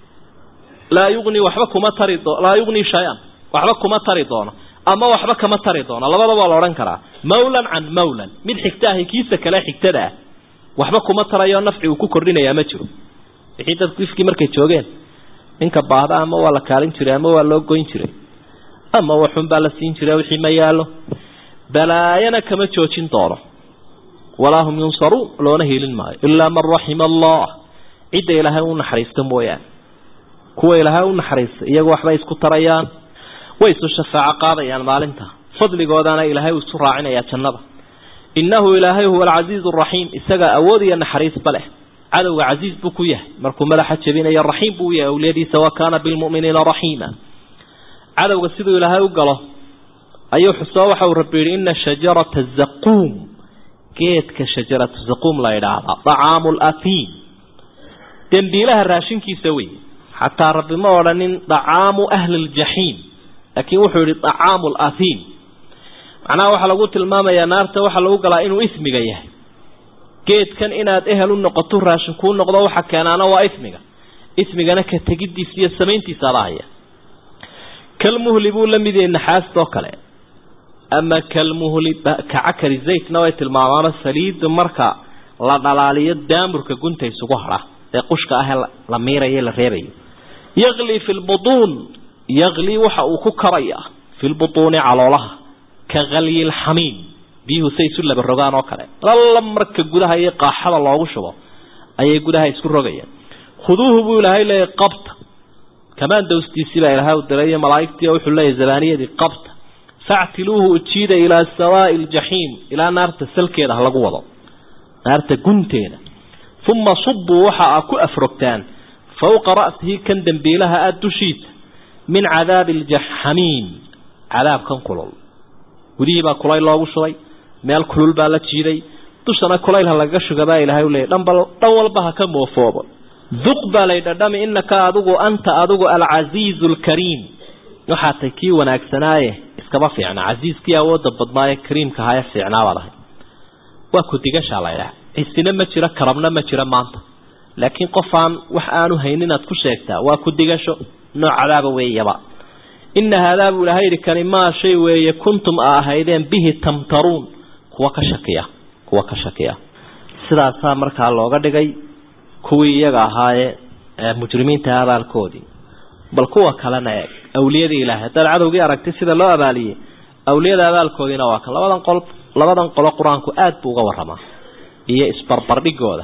laa yugnii waxba kuma tari doo laa yugnii shay-an waxba kuma tari doono ama waxba kama tari doono labada waa la odhan karaa mawlan can mawlan mid xigtaahi kiisa kale xigtada ah waxba kuma tarayo nafci uu ku kordhinayaa ma jiro wixii dadku ifkii markay joogeen ninka baahda ama waa la kaalin jiray ama waa loo goyn jiray ama waxun baa la siin jiray wixii ma yaallo balaayana kama joojin doono walaa hum yunsaruun loona hiilin maayo ilaa man raxima allah cidda ilaahay u naxariista mooyaane kuwa ilaahay u naxariista iyagu waxbay isku tarayaan way isu shafaaco qaadayaan maalinta fadligoodana ilaahay uu isu raacinayaa jannada innahu ilaahay huwa alcasiizu araxiim isagaa awood iyo naxariisba leh cadowga casiiz buu ku yahay markuu madaxa jebinayo raxiim buu u yahay awliyadiisa wa kaana bilmu'miniina raxiima cadowga siduu ilaahay u galo ayuu xusoo waxa uu rabbi yidhi ina shajarata zaquum geedka shajaratu zaquum la yidhaahdaa dacaamu latiim dembiilaha raashinkiisa wey xataa rabbi ma odhanin dacaamu ahli ljaxiim laakiin wuxuu yihi dacaamu latiim macnaha waxaa lagu tilmaamayaa naarta waxaa lagu galaa inuu ismiga yahay geedkan inaad ehel u noqoto raashin kuu noqdo waxa keenaana waa ismiga ismigana ka tegidiisa iyo samayntiisa adahaya kalmuhli buu la mid yahay naxaastoo kale ama kalmuhli kacakari zaytna way tilmaamaano saliidda marka la dhalaaliyo daamurka gunta isugu hadha ee qushka ah ee la miirayo la reebayo yaqli fi lbutuun yaqli waxa uu ku karaya fi lbutuuni caloolaha ka kalyi lxamiim biyuhu say isu laba rogaan oo kale lalla marka gudaha iyo qaaxada loogu shubo ayay gudaha isku rogayaan khuduuhu buu ilaahay leeyahy qabta kamaan dawstiisii baa ilaahay u diray iyo malaa'igtii wuxuu leeyahy zabaaniyadii qabta factiluuhu ujiida ilaa sawaa'i ljaxiim ilaa naarta salkeeda ha lagu wado naarta gunteeda uma subuu waxa aa ku afrogtaan fowqa ra'sihi kan dembiilaha ah dushiisa min cadaabi aljaxamiim cadaabkan kulul gudihii baa kulayl loogu shubay meel kulul baa la jiiday dushana kulayl ha lagaga shuga baa ilaahay u leeyay dhanba dhan walba ha ka moofoobo duq baa lay dhadhami innaka adigu anta adigu alcasiizu alkariim waxaa tay kii wanaagsanaaye iskaba fiicna casiiskii awoodda badnaaye kariimka ahaye fiicnaabaad ahay waa ku-digashaa la ydhaha cisina ma jiro karabna ma jiro maanta laakiin qof aan wax aanu haynin inaad ku sheegtaa waa ku-digasho nooc cadaaba weeyaba ina haadaa buu ilahay yidhi kani maa shay weeye kuntum a ahaydeen bihi tamtaruun kuwa ka shakiya kuwa ka shakiya sidaasaa markaa looga dhigay kuwii iyaga ahaaye mujrimiinta abaalkoodii bal kuwa kalena eeg awliyadii ilaahay haddaad cadowgii aragtay sida loo abaaliyey awliyada abaalkoodiina waa kan labadan qol labadan qolo qur-aanku aada buu uga waramaa iyo isbarbardhigooda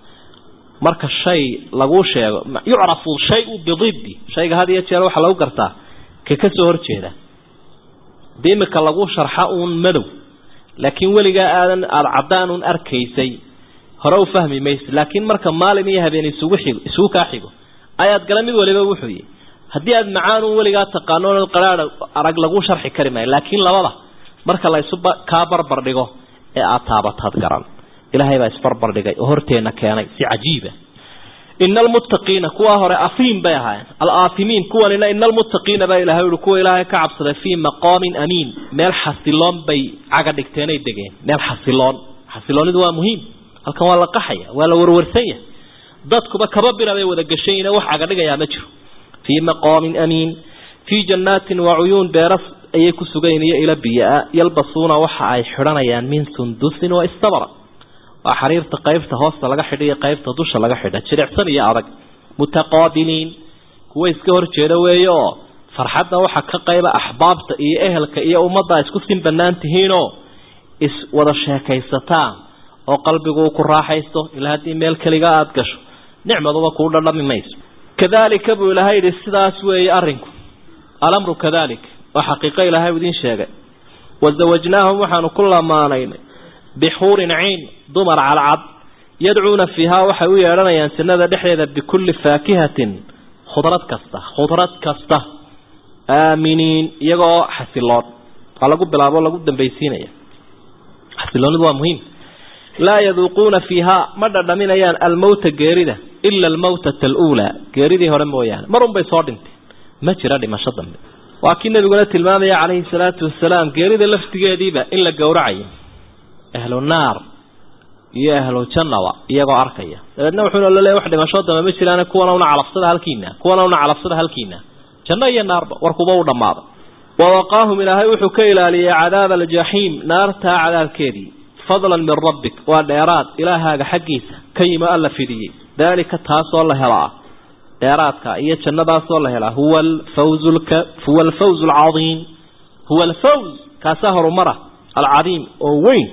marka shay laguu sheego yucrafu shay-u bididdi shayga had iyo jeer waxaa lagu gartaa ka ka soo horjeeda dee imika lagu sharxa uun madow laakiin weligaa aadan aada caddaanun arkaysay hore u fahmi mayso laakiin marka maalin iyo habeen isugu xigo isugu kaa xigo ayaad gala mid waliba wuxuu yihi haddii aada macaanun weligaa taqaano qaraadha arag lagu sharxi kari maayo laakiin labada marka la isu kaa barbar dhigo ee aada taabataad garan ilaahay baa isbarbar dhigay oo horteena keenay si cajiiba ina almuttaqiina kuwaa hore afiim bay ahaayeen alaafimiin kuwanina ina almuttaqiina baa ilahay uhi kuwa ilaahay ka cabsaday fii maqaamin amiin meel xasiloon bay caga dhigteenay degeen meel xasiloon xasiloonidu waa muhiim halkan waa la qaxaya waa la warwarsanya dadkuba kaba bira bay wada gashayin wax caga dhigayaa ma jiro fii maqaamin amiin fii jannaatin wa cuyuun beeras ayay ku sugayn iyo ila biyaa yalbasuuna waxa ay xidhanayaan min sundusin wa istabra waa xariirta qaybta hoosta laga xidha iyo qaybta dusha laga xidha jilicsan iyo adag mutaqaabiliin kuwa iska horjeeda weeye oo farxadda waxa ka qayba axbaabta iyo ehelka iyo ummadda isku sin bannaan tihiinoo is wada sheekaysataan oo qalbigu ku raaxaysto ilaa haddii meel keliga aada gasho nicmaduba kuu dhadhami mayso kadalika buu ilaahay yidhi sidaas weeye arrinku alamru kadalik waa xaqiiqo ilaahay idiin sheegay wazawajnaahum waxaanu ku lamaanaynay bixuurin ciin dumar calcad yadcuuna fiihaa waxay u yeedhanayaan jannada dhexdeeda bikulli faakihatin khudrad kasta khudrad kasta aaminiin iyagoo xasiloon waa lagu bilaabo lagu dambaysiinaya xasiloonidu waa muhiim laa yaduuquuna fiihaa ma dhadhaminayaan almowta geerida ila almawtata aluulaa geeridii hore mooyaane marun bay soo dhinteen ma jira dhimasho dambe waa kii nabiguna tilmaamaya calayhi salaatu wasalaam geerida laftigeediiba in la gowracayo ahlu naar iyo ahlu jannaba iyagoo arkaya dabeedna wuxuuna laleeyahy wax dhimasho dambe ma jiraan kuwana una calafsada halkiina kuwana una calafsada halkiina janno iyo naarba warkuba u dhammaada wawaqaahum ilaahay wuxuu ka ilaaliyey cadaaba aljaxiim naartaa cadaabkeedii fadlan min rabbik waa dheeraad ilaahaaga xaggiisa ka yimo alla fidiyey daalika taasoo la helaa dheeraadka iyo jannadaasoo la helaa huwa alfawz huwa alfawz alcadiim huwa alfawz kaasaa horumara alcadiim oo weyn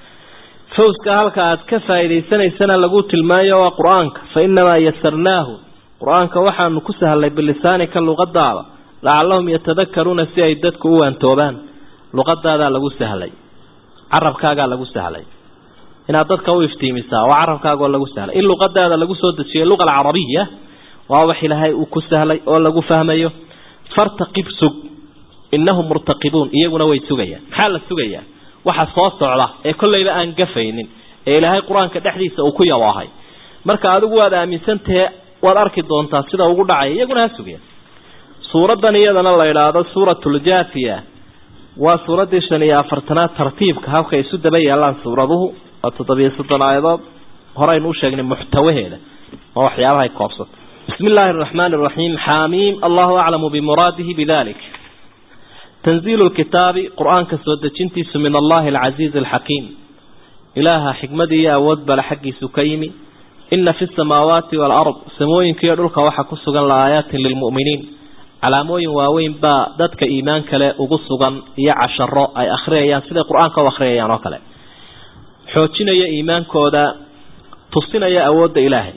fawska halka aad ka faa'iidaysanaysana lagu tilmaamayo waa qur-aanka fa inamaa yasarnaahu qur-aanka waxaanu ku sahlay bilisaanika luqadaada lacallahum yatadakaruuna si ay dadku u waantoobaan luqadaadaa lagu sahlay carabkaagaa lagu sahlay inaad dadka u iftiimisaa waa carabkaagoo lagu sahlay in luqadaada lagu soo dejiyay luqa alcarabiya waa wax ilaahay uu ku sahlay oo lagu fahmayo fartaqib sug innahum murtaqibuun iyaguna way sugayaan maxaa la sugayaa waxa soo socda ee kollayba aan gafaynin ee ilaahay qur-aanka dhexdiisa uu ku yabaahay marka adigu waad aaminsantahe waad arki doontaa sida ugu dhacaya iyaguna ha sugeen suuraddan iyadana la idhaahdo suuratuljaafiya waa suuraddii shan iyo afartanaad tartiibka habka isu daba yaalaan suuraduhu waa toddobiyo soddon aayadood horeynu u sheegnay muxtawaheeda oo waxyaabahay koobsato bismi illaahi araxmaani araxiim xaamiim allahu aclamu bimuraadihi bidalik tanziilu lkitaabi qur-aanka soo dejintiisu min allahi alcasiizi alxakiim ilaaha xikmadii iyo awood bale xaggiisu ka yimi ina fi samaawaati waalard samooyinka iyo dhulka waxaa ku sugan laayaatin lilmu'miniin calaamooyin waaweyn baa dadka iimaan kale ugu sugan iyo casharo ay akhriyayaan siday qur-aanka u akhriyayaan oo kale xoojinaya iimaankooda tusinaya awoodda ilaahay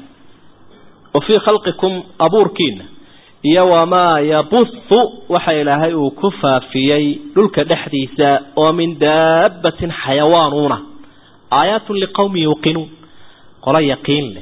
wa fii khalqikum abuurkiina iyo wamaa yabuhu waxa ilaahay uu ku faafiyey dhulka dhexdiisa oo min daabbatin xayawaanuuna aayaatun liqowmin yuuqinuun qolo yaqiin leh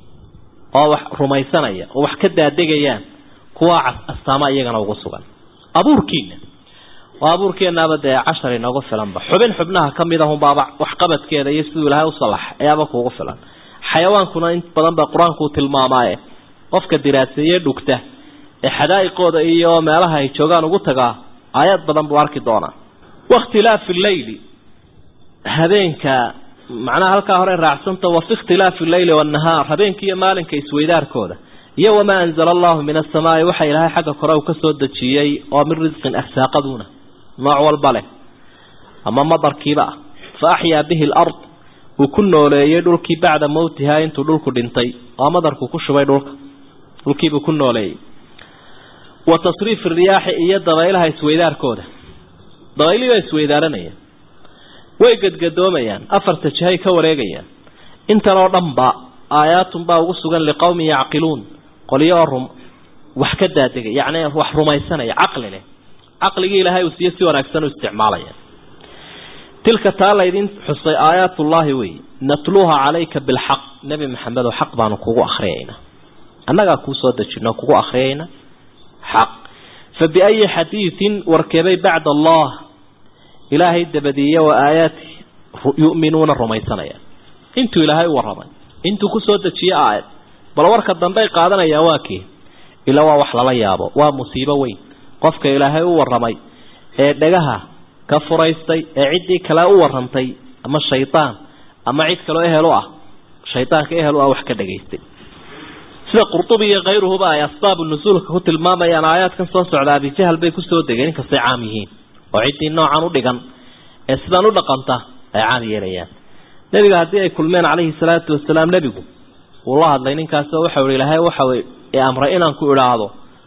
oo wax rumaysanaya oo wax ka daadegayaan kuwaa astaama iyagana ugu sugan abuurkiina waa abuurkeenaaba dee cashar inoogu filanba xubin xubnaha ka mid ahunbaaba waxqabadkeeda iyo siduu ilaahay u salax ayaaba kuugu filan xayawaankuna in badan ba qur-aanku uu tilmaamaaye qofka diraaseeye dhugta ee xadaa'iqooda iyo meelaha ay joogaan ugu tagaa aayaad badan buu arki doonaa wakhtilaafi leyli habeenka macnaha halkaa hore raacsanta wa fi ikhtilaafi alleyli waannahaar habeenka iyo maalinka isweydaarkooda iyo wamaa anzala allahu min asamaai waxa ilaahay xagga kore uu ka soo dejiyey oo min risqin arsaaqaduuna nooc walba leh ama madarkiiba ah fa axyaa bihi alard uu ku nooleeyey dhulkii bacda mowtihaa intuu dhulku dhintay oo madarku ku shubay dhulka dhulkiibuu ku nooleeyey wa tasriifi riyaaxi iyo dabaylaha isweydaarkooda dabaylihiibaa isweydaaranaya way gadgadoomayaan afarta jihay ka wareegayaan intan oo dhanba aayaatun baa ugu sugan liqowmin yacqiluun qolyo oo rum wax ka daadegay yacni wax rumaysanaya caqli leh caqligii ilaahay uu siiye si wanaagsan u isticmaalaya tilka taa laydin xusay aayaatullaahi wey natluuha calayka bilxaq nebi maxamedow xaq baanu kugu akhriyaynaa annagaa kuu soo dejino kugu akhriyayna xaq fa biayi xadiidin warkeebay bacda allah ilaahay dabadiiye wa aayaati yu'minuuna rumaysanayaan intuu ilaahay u warramay intuu ku soo dejiye aayad bal warka dambey qaadanayaan waa kii ila waa wax lala yaabo waa musiibo weyn qofka ilaahay u warramay ee dhagaha ka furaystay ee ciddii kale u warrantay ama shaydaan ama cid kaloo ehel u ah shaydaanka ehel u ah wax ka dhagaystay sida qurtubi iyo kayruhuba ay asbaabu nusuulka ku tilmaamayaan aayaadkan soo socda abijahal bay kusoo degeen inkastay caam yihiin oo ciddii noocan u dhigan ee sidaan u dhaqanta ay caam yeelayaan nebiga haddii ay kulmeen calayhi salaatu wasalaam nebigu wuu la hadlay ninkaasoo waxau ihi ilaahay waxa i amray inaan ku idhaahdo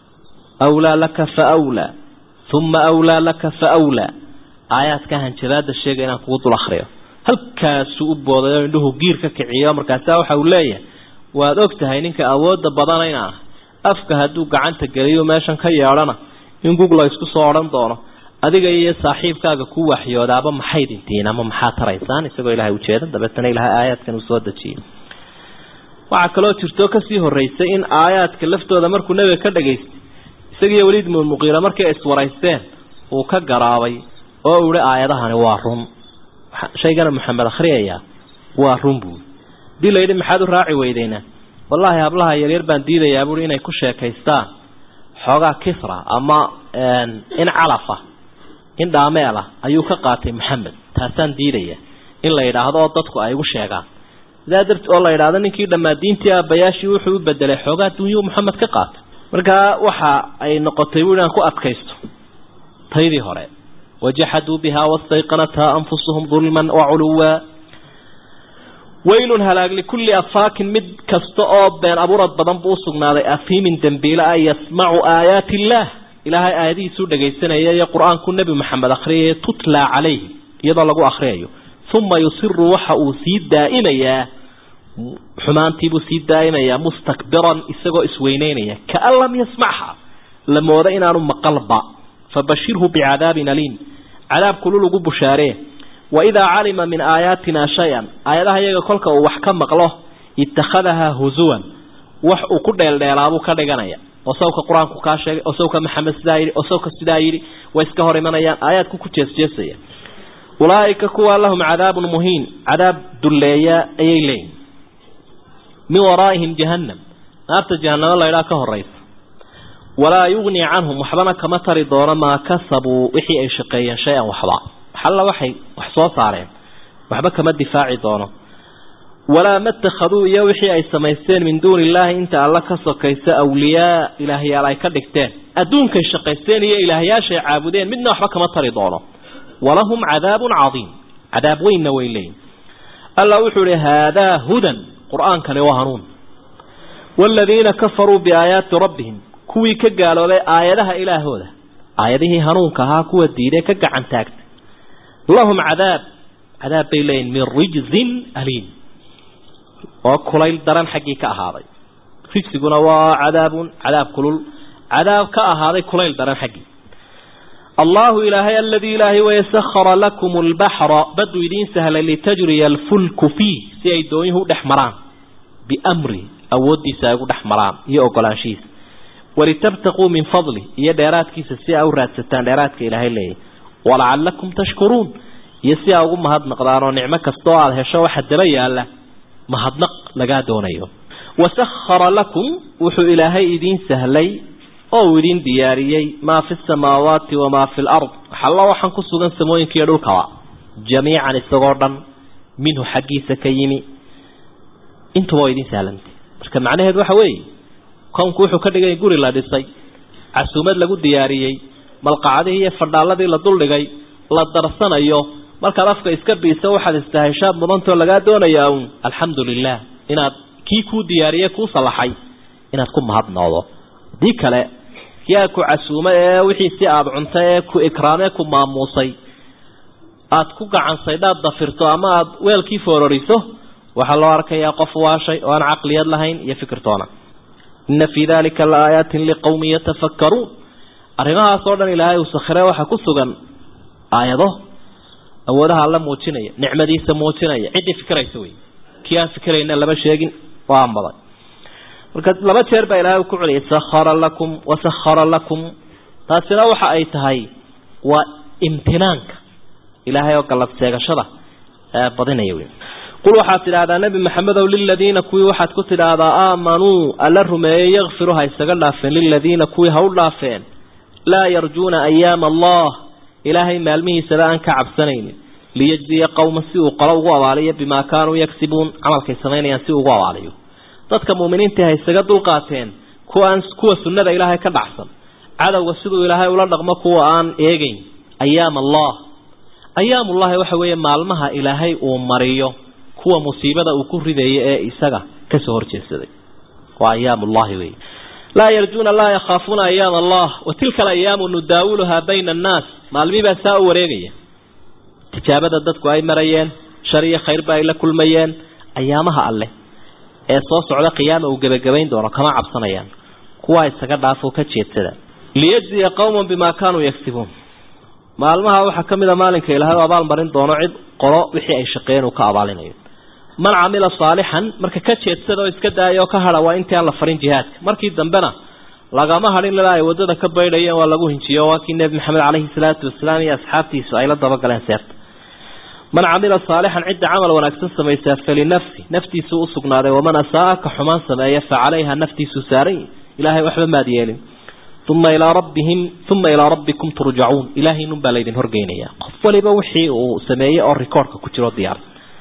awlaa laka fa awlaa uma awlaa laka fa awlaa aayaadka hanjabaada sheega inaan kugu dul akriyo halkaasuu u booday oo indhuhu giir ka kiciyo markaasa waxa uu leeyahay waad og tahay ninka awoodda badanayna ah afka hadduu gacanta geliyo meeshan ka yeedhana in gugla isku soo odhan doono adiga iyo saaxiibkaaga ku waxyoodaaba maxay dhintiin ama maxaa taraysaan isagoo ilaahay ujeeda dabeetana ilaahay aayaadkan uu soo dejiyey waxaa kaloo jirto kasii horeysay in aayaadka laftooda markuu nebiga ka dhagaystay isagiiyo weliid mumuqiira markay iswaraysteen uu ka garaabay oo uu ihi aayadahani waa run shaygana maxamed akhriyaya waa run buui hadii la yidhi maxaad u raaci weydeynaa wallaahi hablaha yaryar baan diidayaa buui inay ku sheekaystaan xoogaa kisra ama in calafa in dhaameelah ayuu ka qaatay maxamed taasaan diidaya in la yidhaahdo oo dadku ay igu sheegaan sidaa darti oo la yidhaahdo ninkii dhammaa diintii aabbayaashii wuxuu u bedelay xoogaa dunyuu maxamed ka qaatay markaa waxa ay noqotay bui inaan ku adkaysto taydii hore wajaxaduu bihaa wastayqanathaa anfusuhum dulman waculuwa waylun halaag likulli afaakin mid kasta oo been abuurad badan buu usugnaaday afiimin dembiile ah yasmacu aayaati illaah ilaahay aayadihiisuu dhagaysanaya iyo qur-aanku nebi maxamed akhriyaya tutlaa calayhi iyadoo lagu akhriyayo uma yusiru waxa uu sii daa'imayaa xumaantiibuu sii daa'imayaa mustakbiran isagoo isweyneynaya kaan lam yasmacha la mooda inaanu maqalba fabashirhu bicadaabin aliim cadaab kulul ugu bushaaree waidaa calima min aayaatina shay-an aayadaha iyaga kolka uu wax ka maqlo ittakhadahaa husuwan wax uu ku dheeldheelaabuu ka dhiganaya oo sawka qur-aanku kaa sheegay oo sawka maxamed sidaa yidhi oo sawka sidaa yidhi way iska hor imanayaan aayaadku ku jeesjeesaya ulaaika kuwa lahum cadaabun muhiin cadaab dulleeya ayay leeyihin min waraa'ihim jahannam naarta jahanamo laydhaa ka horaysa walaa yugni canhum waxbana kama tari doono maa kasabuu wixii ay shaqeeyeen shay-an waxba waxalla waxay wax soo saareen waxba kama difaaci doono walaa matakhaduu iyo wixii ay samaysteen min duuni illaahi inta alla ka sokaysa awliyaa ilaahyaal ay ka dhigteen adduunkay shaqaysteen iyo ilaahyaashay caabudeen midna waxba kama tari doono walahum cadaabun cadiim cadaab weynna way leeyihin alla wuxuu ihi haadaa hudan qur-aankani waa hanuun waaladiina kafaruu biaayaati rabbihim kuwii ka gaaloobay aayadaha ilaahooda aayadihii hanuunka ahaa kuwa diiday ka gacan taagtay lahum cadaab cadaab bay leeyihin min rijzin aliim oo kulayl daran xaggii ka ahaaday rijsiguna waa cadaabun cadaab kulul cadaab ka ahaaday kulayl daran xaggii allahu ilaahay aladii ilaahay wayasahara lakum lbaxra baduu idiin sahlay litajriya alfulku fiih si ay doonyuhu u dhex maraan biamri awooddiisa ay ugu dhex maraan iyo ogolaanshihiisa walitabtaquu min fadli iyo dheeraadkiisa si aa u raadsataan dheeraadka ilaahay leeyahy walacalakum tashkuruun iyo si aa ugu mahadnaqdaan oo nicmo kastoo aada hesho waxa daba yaala mahadnaq lagaa doonayo wasahara lakum wuxuu ilaahay idiin sahlay oo uu idiin diyaariyey maa fi samaawaati wamaa fi lard waxalla waxaan ku sugan samooyinka iyo dhulkaba jamiican isagoo dhan minhu xaggiisa ka yimi intuba waa idiin sahlantay marka macnaheedu waxa weeye kownku wuxuu ka dhigay guri la dhisay casuumad lagu diyaariyey malqacadihii iyo fadhaaladii la duldhigay la darsanayo markaad afka iska biiso waxaad istaheshaad mudantoo lagaa doonayaa uun alxamdu lilah inaad kii kuu diyaariyey kuu salaxay inaad ku mahadnoodo haddii kale kii aad ku casuumay ee wixii si aada cuntay ee ku ikraamee ku maamuusay aad ku gacansaydhaad dafirto ama aada weelkii foororiso waxaa loo arkayaa qof waashay oo aan caqliyad lahayn iyo fikirtoona ina fii dalika la aayaatin liqowmin yatafakkaruun arrimahaas oo dhan ilaahay uu sakhire waxaa ku sugan aayado awoodaha alla muujinaya nicmadiisa muujinaya ciddii fikiraysa wey kii aan fikirayna lama sheegin waa ambaday marka laba jeer baa ilaahay ku celiyay sakhara lakum wasakhara lakum taasina waxa ay tahay waa imtinaanka ilaahay oo gallad seegashada badinaya wey qul waxaad tidhaahdaa nebi maxamedow liladiina kuwii waxaad ku tidhaahdaa aamanuu alla rumeeyey yakfiru ha isaga dhaafeen liladiina kuwii ha u dhaafeen laa yarjuuna ayaama allah ilaahay maalmihiisaba aan ka cabsanaynin liyajziya qowman si uu qolo ugu abaaliyo bimaa kaanuu yagsibuun camalkay samaynayaan si ugu abaaliyo dadka muuminiintii ha isaga dulqaateen kuwaan kuwa sunnada ilaahay ka dhacsan cadowga siduu ilaahay ula dhaqmo kuwa aan eegeyn ayaam allah ayaamullahi waxa weeye maalmaha ilaahay uu mariyo kuwa musiibada uu ku ridayo ee isaga kasoo horjeedsaday waa ayaamullahi wey laa yarjuuna laa yakhaafuuna ayaam allah wa tilka alayaamu nudaawuluhaa bayna annaas maalmibaa saa u wareegaya tijaabada dadku ay marayeen shar iyo khayrba ay la kulmayeen ayaamaha alleh ee soo socda qiyaama uu gebagabayn doono kama cabsanayaan kuwaa isaga dhaafoo ka jeedsada liyajziya qowman bimaa kaanuu yagsibuun maalmaha waxaa ka mid a maalinka ilaahay u abaal marin doono cid qolo wixii ay shaqeeyeen uu ka abaalinayo man camila saalixan marka ka jeedsada oo iska daaya oo ka hadha waa intii aan la farin jihaadka markii dambena lagama hadhin ilaa ay waddada ka baydhayeen waa lagu hinjiyo waa kii nebi maxamed caleyhi salaatu wasalaam iyo asxaabtiisu ay la dabagaleen seerta man camila saalixan cidda camal wanaagsan samaysaa falinafsi naftiisu u sugnaaday waman asaa-a ka xumaan sameeya fa calayha naftiisu saaran ilaahay waxba maad yeelin uma ilaa rabbihim uma ilaa rabbikum turjacuun ilaahaynun baa laydin horgeynaya qof waliba wixii uu sameeyey oo rikoorka ku jiro diyaar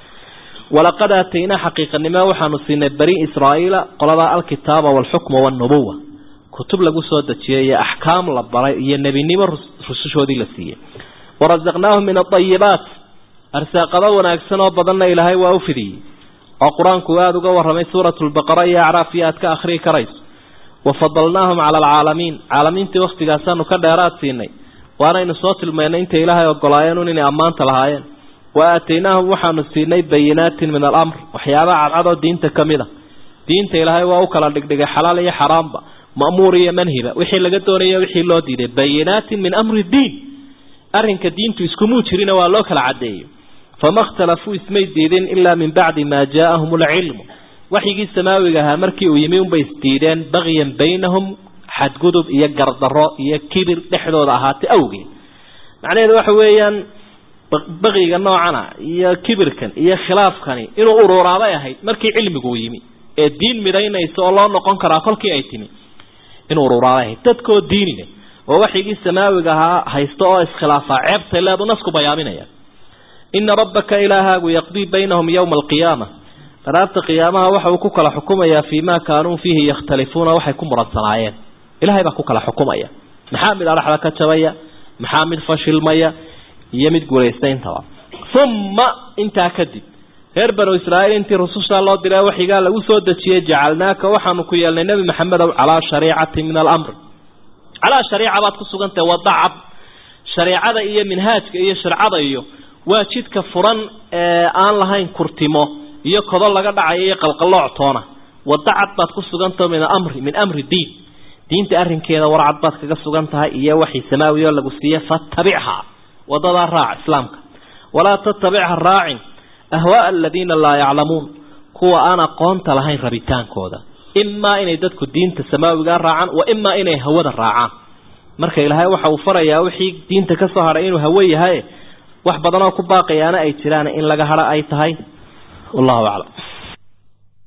walaqad aataynaa xaqiiqanimo waxaanu siinay bani israa'iila qolada alkitaaba waalxukma waalnubuwa kutub lagu soo dejiyay iyo axkaam la baray iyo nebinimo rusushoodii la siiyey warasaqnaahum min aayibaat arsaaqado wanaagsan oo badanna ilaahay waa u fidiyey oo qur-aanku aada uga warramay suuratu lbaqara iyo acraaf iyo aad ka akhriyi karayso wafadalnaahum cala alcaalamiin caalamiintii wakhtigaasaanu ka dheeraad siinay waanaynu soo tilmaynay intay ilaahay ogolaayeen inay ammaanta lahaayeen wa aataynaahum waxaanu siinay bayinaatin min alamr waxyaabaha cadcadoo diinta ka mid a diinta ilaahay waa u kala dhigdhigay xalaal iyo xaraamba ma'muur iyo manhiba wixii laga doonaya wixii loo diiday bayinaatin min amri diin arrinka diintu iskumuu jirina waa loo kala caddeeyo fama ikhtalafuu ismay diidin ilaa min bacdi maa jaaahum alcilmu waxyigii samaawiga ahaa markii uu yimi unbay isdiideen bagyan baynahum xadgudub iyo gardarro iyo kibir dhexdooda ahaatay awgeed macnaheedu waxa weeyaan baqiga noocana iyo kibirkan iyo khilaafkani inuu ururaabay ahayd markii cilmigu yimi ee diin midaynaysa oo loo noqon karaa kolkii ay timi inuu ururaabay ahayd dadkoo diinile oo waxyigii samaawiga ahaa haysta oo iskhilaafaa ceebtay leedu nasku bayaaminaya ina rabbaka ilaahaagu yaqdii baynahum yowma alqiyaama daraarta qiyaamaha waxa uu ku kala xukumayaa fii ma kaanuu fiihi yakhtalifuuna waxay ku muransanaayeen ilahay baa ku kala xukumaya maxaa mid adhaxda ka jabaya maxaa mid fashilmaya iyo mid guulaystayntaba uma intaa kadib reer banu israa'iil intii rusushaa loo diray waxyigaa lagu soo dejiyey jacalnaaka waxaanu ku yeelnay nebi maxamedow calaa shariicati min alamri calaa shariica baad ku sugantahay wadacab shareecada iyo minhaajka iyo sharcada iyo waa jidka furan ee aan lahayn kurtimo iyo kodo laga dhacayo iyo qalqalooc toona wadacad baad ku sugantaho min amri min amri diin diinta arrinkeeda warcad baad kaga sugan tahay iyo waxii samaawi oo lagu siiye fatabichaa wadadaa raac islaamka walaa tatabicha raacin ahwaaa aladiina laa yaclamuun kuwa aan aqoonta lahayn rabitaankooda imaa inay dadku diinta samaawigaa raacaan wa imaa inay hawada raacaan marka ilaahay waxa uu farayaa wixii diinta ka soo hadhay inuu hawo yahay wax badanoo ku baaqayaana ay jiraan in laga hadho ay tahay wallahu aclam